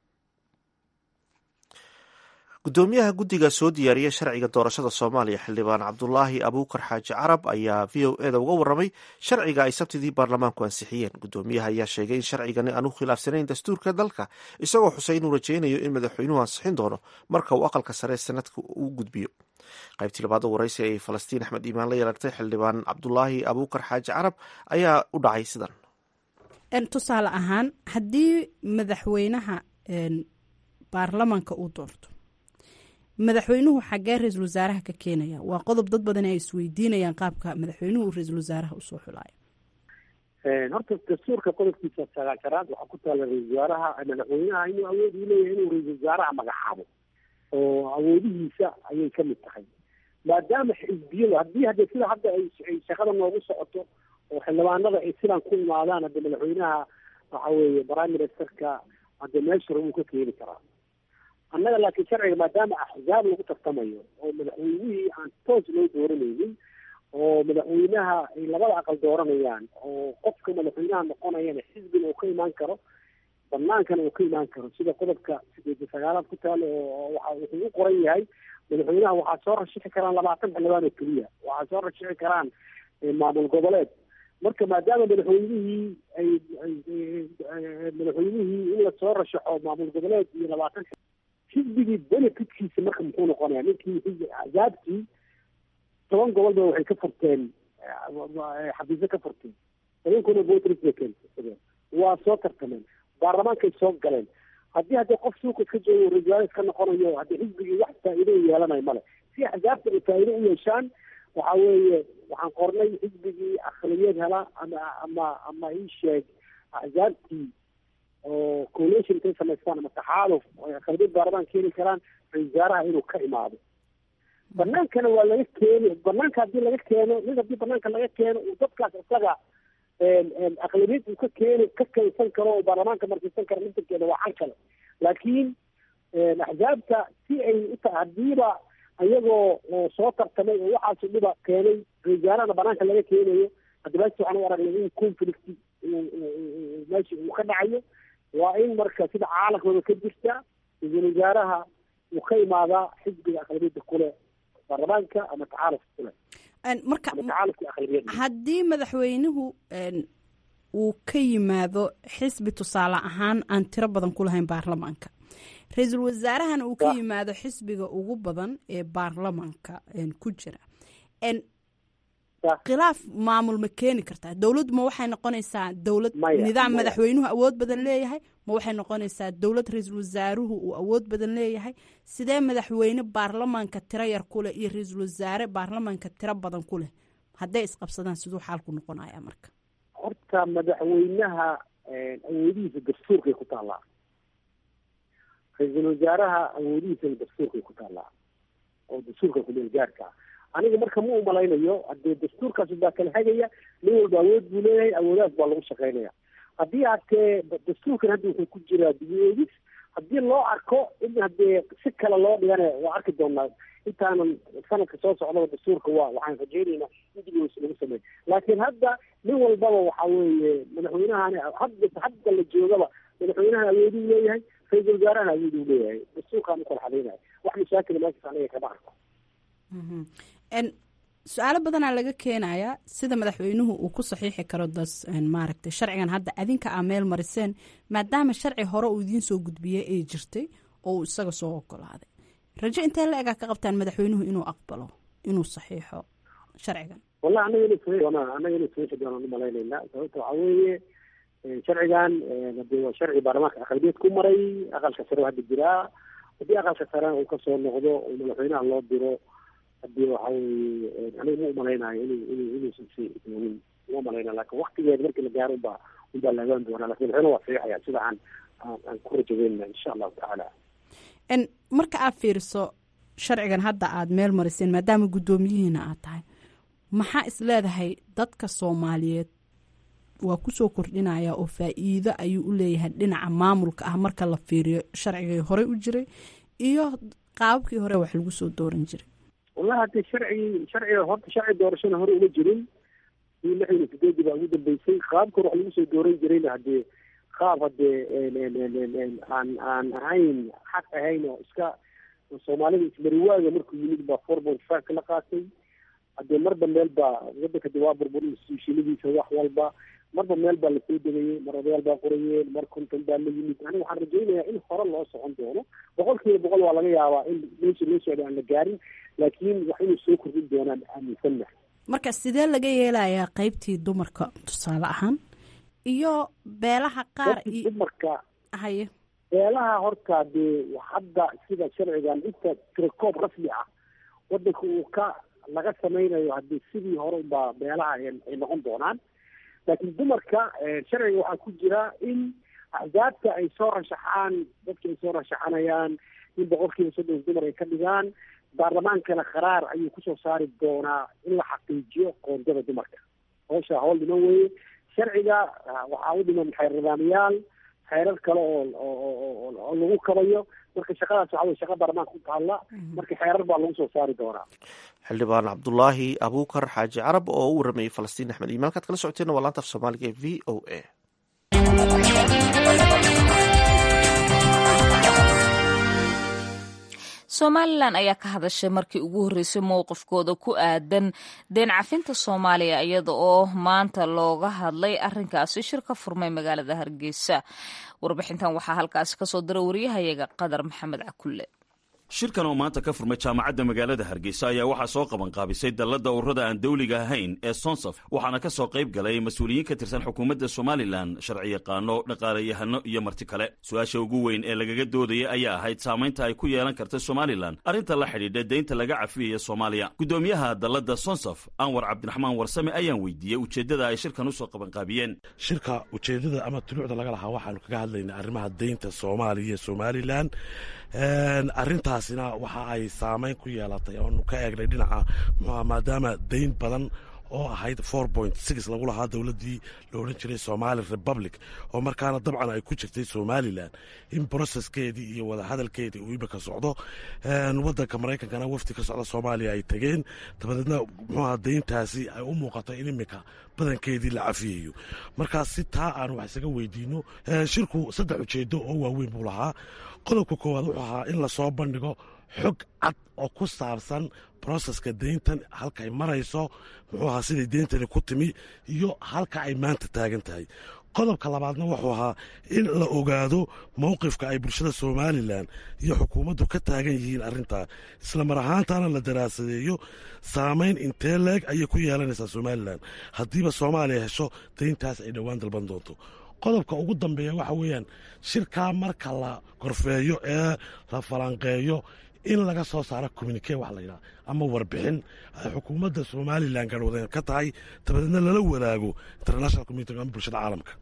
Speaker 2: gudoomiyaha guddiga soo diyaariya sharciga doorashada soomaaliya xildhibaan cabdulaahi abuukar xaaji carab ayaa v o eda uga waramay sharciga ay sabtidii baarlamaanku ansixiyeen gudoomiyaha ayaa sheegay in sharcigani aan u khilaafsanayn dastuurka dalka isagoo xusay inuu rajeynayo in madaxweynuhu ansixin doono marka uu aqalka sare sanadka uu gudbiyo qaybtii labaad waraysi ay falastiin axmed iimaan la yeelatay xildhibaan cabdulaahi abuukar xaaji carab ayaa u dhacay sidan
Speaker 7: tusaale ahaan haddii madaxweynaha baarlamaanka uu doorto madaxweynuhu xagee ra-iisul wasaaraha ka keenaya waa qodob dad badan ay isweydiinayaan qaabka madaxweynuhu ra-iisul wasaaraha usoo xulaayo
Speaker 5: horta dastuurka qodobkiisa sagaashanaad waxaa ku taala ra-isul wasaaraha madaxweynaha inuu awood u leeyahay inuu ra-isul wasaaraha magacaabo oo awoodihiisa ayay ka mid tahay maadaama xisbiyadu haddii hadde sida hadda ay shaqada noogu socoto oo xildhibaanada ay sidan ku imaadaan hadde madaxweynaha waxa weeye prime ministerka hadde meeshura wuu ka keeni karaa annaga laakiin sharciga maadaama axzaab lagu tartamayo oo madaxweynihii aan toos loo dooranaynin oo madaxweynaha ay labada aqal dooranayaan oo qofka madaxweynaha noqonayana xisbina uu ka imaan karo banaankana uu ka imaan karo sida qodobka sideed iyo sagaalaad ku taalo oo waxa wuxuu u qoran yahay madaxweynaha waxaa soo rashixi karaan labaatan xildhibaan oo keliya waxaa soo rashixi karaan maamul goboleed marka maadaama madaxweynihii ay madaxweynihii in lasoo rashaxo maamul goboleed iyo labaatan xisbigii benefitkiisa marka muxuu noqonaya ninkii axzaabtii toban gobolba waxay ka furteen xafiisyo ka furteen tobankuna voters bay keensadeen waa soo tartameen baarlamaankay soo galeen haddii haddii qof suuqa iska joogo ra-isul iska noqonayo haddii xisbigii wax faa'iido u yeelanayo male si axzaabta ay faa'iido u yeeshaan waxa weeye waxaan qornay xisbigii akhliyad hela ama ama ama ii sheeg axzaabtii oo coalition intay samaystaan ama taxaaluf ay akhliyad baarlamaan keeni karaan ra-isul wasaaraha inuu ka imaado banaankana waa laga keeni banaanka haddii laga keeno mid haddii banaanka laga keeno uu dadkaas isaga aqlabiyad uu ka keeni ka keensan karo oo baarlamaanka markiisan karo midabkeeda waa can kale laakiin axzaabta si ay uta hadiiba ayagoo soo tartamay oo waxaasu dhiba keenay ra-isulwasaarahana banaanka laga keenayo haddibaasi waxaan u aragnay in conflict meesha uu ka dhacayo waa in marka sida caalamkooda ka jirta ra-isul wasaaraha uu ka imaadaa xisbiga aqlabiyadda kule baarlamaanka ama tacaalufka kule
Speaker 7: marka
Speaker 5: ama tacaalufka aqlabiyadda
Speaker 7: haddii madaxweynuhu uu ka yimaado xisbi tusaale ahaan aan tiro badan ku lahayn baarlamaanka ra-iisul wasaarahana uu ka yimaado xisbiga ugu badan ee baarlamaanka ku jira khilaaf maamul ma keeni kartaa dowladdu ma waxay noqonaysaa dowlad nidaam madaxweynuhu awood badan leeyahay ma waxay noqonaysaa dowlad ra-iisul wasaaruhu uu awood badan leeyahay sidee madaxweyne baarlamaanka tiro yar ku leh iyo ra-iisul wasaare baarlamaanka tiro badan ku leh hadday isqabsadaan siduu xaalku noqonaya marka
Speaker 5: horta madaxweynaha awoodihiisa dastuurkay ku taallaa ra-iisul wasaaraha awoodihiisana dastuurkay ku taallaa oo dastuurka kumeel gaarka ah aniga marka ma umalaynayo hadee dastuurkaas baa kala hagaya nin walba awood buu leeyahay awoodaas baa lagu shaqaynaya haddii hatee dastuurkan hadda wuxuu ku jiraa dibi-eegis haddii loo arko in hadee si kale loo dhigana waa arki doonaa intaanan sanadka soo socdaba dastuurka waa waxaan rajeynaynaa in dibi-eegis lagu sameeyo laakiin hadda nin walbaba waxa weeye madaxweynahani hadda hadda la joogaba madaxweynaha awooduu leeyahay ra-iisul wasaarahana awooduu leeyahay dastuurkaan ukala xadaynaya wax mashaakila meeshaas aniga kama arko
Speaker 7: su-aalo badanaa laga keenayaa sida madaxweynuhu uu ku saxiixi karo das maaragtay sharcigan hadda adinka aa meel mariseen maadaama sharci hore uu idiin soo gudbiyey ay jirtay oo uu isaga soo ogolaaday rajo intee la egaa ka qabtaan madaxweynuhu inuu aqbalo inuu saxiixo sharcigan
Speaker 5: wallahi anaga inu saxiix doonaa anaga inu saxiixi doonaan umalaynayna sababta waxaa weeye sharcigan hadee waa sharci baarlamaanka aqalbiyeed ku maray aqalka sare hadda jiraa haddii aqalka sarena uu kasoo noqdo oo madaxweynaha loo diro hadii waxa weye aniga ma umalaynayo inu inu inuusan si doogin ma umalaynayo lakin waktigeeda markii la gaaro unbaa unbaa laagaan doonaa lakin madaxweyne waa saxiixaya sida aan aan ku rajaweynna insha allahu tacaala
Speaker 7: marka aad fiiriso sharcigan hadda aad meel mariseen maadaama guddoomiyihiina aad tahay maxaa is leedahay dadka soomaaliyeed waa kusoo kordhinaya oo faa-iido ayuu u leeyahay dhinaca maamulka ah marka la fiiriyo sharcigii horey u jiray iyo qaababkii hore wax lagu soo dooran jiray
Speaker 5: wallahi hadee sharcigi sharciga horta sharci doorashana hore uma jirin ii lix iyo sideedii baa ugu dambeysay qaabka hore wax lagu soo dooran jirayna hadee qaab hadee aan aan ahayn xaq ahayn oo iska soomaalida ismariwaaga markuu yimid baa four point five ka la qaatay hadee marba meel baa wadanka de waa burbur institutionadiisa wax walba marba meel baa lasoo degayey mar odayaal baa qorayeen mar konton baa la yimid aniga waxaan rajaynayaa in hore loo socon doono boqol kiiba boqol waa laga yaabaa in meesha loo socda aan la gaarin laakiin wax inay soo kordhin doonaan aaminsannahay
Speaker 7: marka sidee laga yeelayaa qeybtii dumarka tusaale ahaan iyo beelaha qaar
Speaker 5: dumarka
Speaker 7: haye
Speaker 5: beelaha horta dee hadda sida sharcigan inta tirakoob rasmi ah wadanka uu ka laga samaynayo haddii sidii hore unbaa beelaha ay noqon doonaan laakiin dumarka sharciga waxaa ku jira in axzaabta ay soo rashaxaan dadka ay soo rashaxanayaan in boqolkiiba soddon dumar ay ka dhigaan baarlamaankana qaraar ayuu kusoo saari doonaa in la xaqiijiyo qoondada dumarka howsha howl dhiman weeye sharciga waxaa u dhiman xeer nidaamyaal xeerar kale oo oo lagu kabayo marka shaqadaas waxa wey shaqa baarlamaanka ku taalla marka xeerar baa lagu soo saari doonaa
Speaker 2: xildhibaan cabdulaahi abuukar xaaji carab oo u waramayey falastiin axmed iimaan kaad kala socoteena waa laanta af soomaaliga ee v o a
Speaker 4: somalilan ayaa ka hadashay markii ugu horreysay mowqifkooda ku aadan deen cafinta soomaaliya iyada oo maanta looga hadlay arrinkaasi shir ka furmay magaalada hargeysa warbixintan waxaa halkaasi kasoo dira wariyahayaga qadar maxamed cakulle
Speaker 21: shirkan oo maanta ka furmay jaamacadda magaalada hargeysa ayaa waxaa soo qabanqaabisay dalladda ururada aan dawliga ahayn ee sonsaf waxaana ka soo qayb galay mas-uuliyiin ka tirsan xukuumadda somalilan sharciyaqaano dhaqaalayahano iyo marti kale su-aasha ugu weyn ee lagaga doodaya ayaa ahayd saamaynta ay ku yeelan karta somalilan arrinta la xidhiidha deynta laga cafiyaya soomaaliya guddoomiyaha dalladda sonsaf anwar cabdiraxmaan warsame ayaan weydiiyey ujeeddada ay shirkan usoo qabanqaabiyeen
Speaker 6: shirka ujeeddada ama tuluucda laga lahaa waxaanu kaga hadlaynaa arrimaha deynta soomaaliya iyo somalilan arrintaasina waxa ay saamayn ku yeelatay oonu ka eegnay dhinaca muxuuha maadaama dayn badan oo ahayd four point six lagu lahaa dowladdii la odhan jiray somali republic oo markaana dabcan ay ku jirtay somalilan in broceskeedii iyo wadahadalkeedii uu imika socdo waddanka maraykankana wafdi ka socda soomaaliya ay tegeen dabadeedna muxuuha dayntaasi ay u muuqatay in imika badankeedii la cafiyayo markaas si taa aan wax isaga weydiino shirku saddex ujeedo oo waaweyn buu lahaa qodobka koowaad wuxuu ahaa in lasoo bandhigo xog cad oo ku saabsan broseska deyntan halka ay marayso muxuu ahaa siday deyntani ku timi iyo halka ay maanta taagan tahay qodobka labaadna wuxuu ahaa in la ogaado mowqifka ay bulshada somalilan iyo xukuumaddu ka taagan yihiin arrintaa isla mar ahaantana la daraasadeeyo saamayn intee leeg ayay ku yeelanaysaa somalilan haddiiba soomaaliya hesho deyntaas ay dhowaan dalban doonto qodobka ugu dambeeya waxa weeyaan shirkaa marka la gorfeeyo ee la falanqeeyo in laga soo saaro communike wax layidhaha ama warbixin ay xukuumadda somalilan garwadeen ka tahay dabadeedna lala wadaago international community ama bulshada caalamka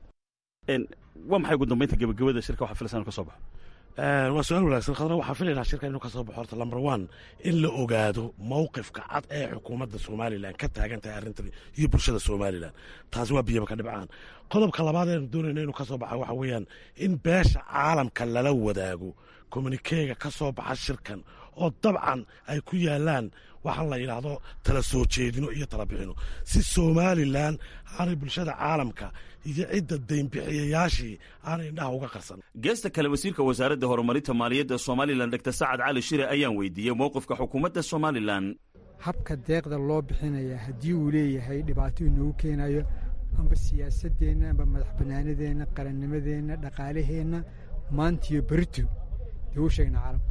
Speaker 21: waa maxay ugu dambeynta gebagabada shirka waxa filaysan ka soo baxo
Speaker 6: waa su-aal wanaagsan khadra waxaa filaynaa shirka inuu ka soo baxo horta number one in la ogaado mowqifka cad ee xukuumadda somalilan ka taagan tahay arrintan iyo bulshada somalilan taasi waa biyaba ka dhibcaan qodobka labaad eenu doonayna inuu ka soo baxa waxa weeyaan in beesha caalamka lala wadaago communikeega ka soo baxa shirkan oo dabcan ay ku yaalaan waxaan la yidhaahdo tala soo jeedino iyo tala bixino si somalilan aanay bulshada caalamka iyo cidda daynbixiyayaashii aanay indhaha uga qarsan
Speaker 21: geesta kale wasiirka wasaaradda horumarinta maaliyadda somalilan dr sacad cali shire ayaan weydiiyey mowqifka xukuumadda somalilan
Speaker 8: habka deeqda loo bixinaya haddii uu leeyahay dhibaato inoogu keenayo amba siyaasadeenna amba madax bannaanadeenna qarannimadeenna dhaqaalaheenna maantiyo berito dee u sheegna caalamka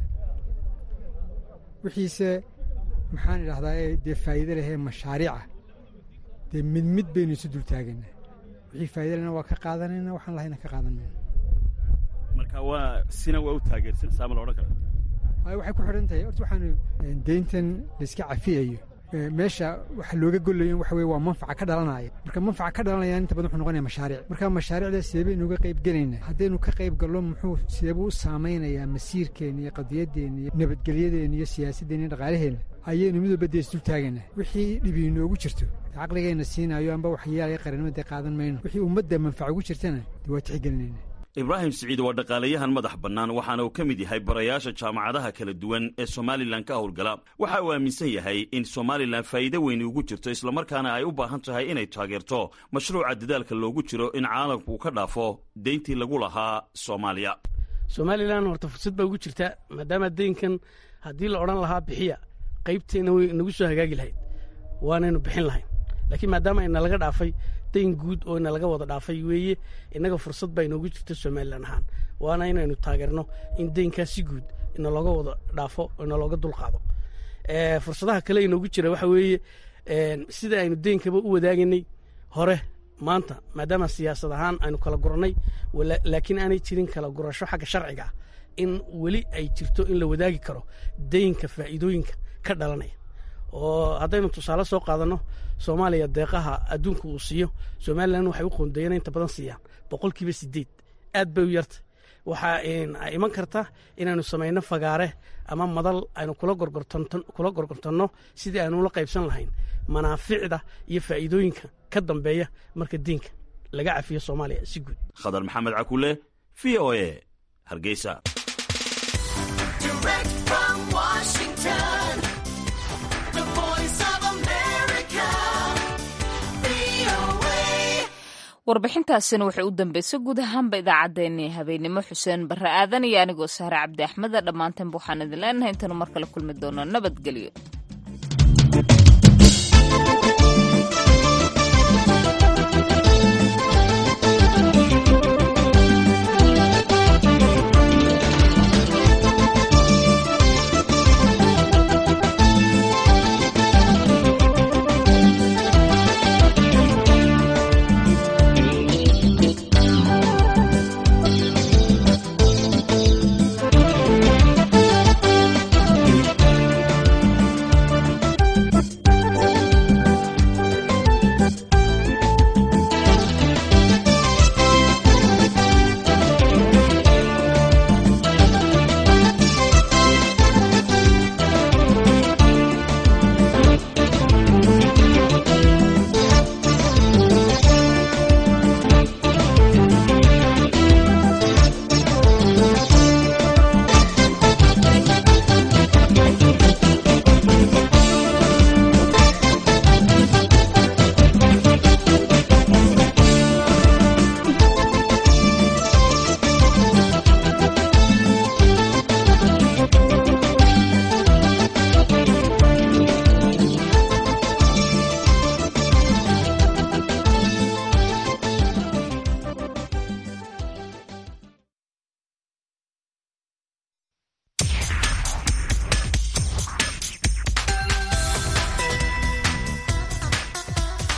Speaker 8: wixiise maxaan idhahdaa dee faa'iide lehee mashaariica dee mid mid baynu isu dul taagaynaa wixii faa'iide lehna waa ka qaadanayna waxaan lahayna ka qaadan mayno
Speaker 21: marka waa sina waa u taageersan saama la odhan kara
Speaker 8: waayo waxay ku xidhan tahay horta waxaanu deyntan layska cafiyayo meesha waxa looga golayo waxa weye waa manfaca ka dhalanaya marka manfaca ka dhalanaya inta badan wuxuu noqonaya mashaariic marka mashaariicda sideebaynu uga qayb gelaynaa haddaynu ka qayb gallo muxuu sideebuu u saamaynayaa masiirkeenna iyo qadiyadeenna iyo nabadgelyadeenna iyo siyaasadeenna iyo dhaqaalaheenna ayaynu mid walba dee isdul taagaynaa wixii dhibi inoogu jirto caqligeenna siinaayo amba waxyaalaya qarannimo dee qaadan mayno wixii ummadda manfaca ugu jirtana dee waa tixgelinayna
Speaker 21: ibraahim siciid waa dhaqaalayahan madax bannaan waxaana uu ka mid yahay barayaasha jaamacadaha kala duwan ee somalilan ka howlgala waxa uu aaminsan yahay in somalilan faa'iide weyni ugu jirto islamarkaana ay u baahan tahay inay taageerto mashruuca dadaalka loogu jiro in caalamku ka dhaafo deyntii lagu lahaa soomaaliya
Speaker 9: somalilan horta fursad baa ugu jirta maadaama deynkan haddii la odhan lahaa bixiya qaybteenna way nagu soo hagaagi lahayd waanaynu bixin lahayn laakiin maadaama ina laga dhaafay dayn guud oo ina laga wada dhaafay weeye innaga fursad baa inoogu jirta somalilan ahaan waana inaynu taageerno in deynkaa si guud ina looga wada dhaafo oo ina looga dulqaado fursadaha kale inoogu jira waxa weeye sida aynu deynkaba u wadaagaynay hore maanta maadaama siyaasad ahaan aynu kala gurannay laakiin aanay jirin kala gurasho xagga sharciga ah in weli ay jirto in la wadaagi karo deynka faa'iidooyinka ka dhalanaya oo haddaynu tusaale soo qaadanno soomaaliya deeqaha adduunka uu siiyo somalilan waxay u qoondeeyeen inta badan siiyaan boqolkiiba sideed aad bay u yartay waxaa iman karta inaynu samayno fagaare ama madal aynu kula gorgortanno sidii aynu ula qaybsan lahayn manaaficda iyo faa'iidooyinka ka dambeeya marka diinka laga cafiyo soomaaliya si guud
Speaker 21: khadar maxamed cakule v o e hargeysa
Speaker 4: warbixintaasina waxay u dambeysay guud ahaanba idaacaddeenii habeenimo xuseen barre aadan iyo anigoo sahre cabdi axmeda dhammaanteen waxaan idin leenahay intanu mar kale kulmi doono nabadgelyo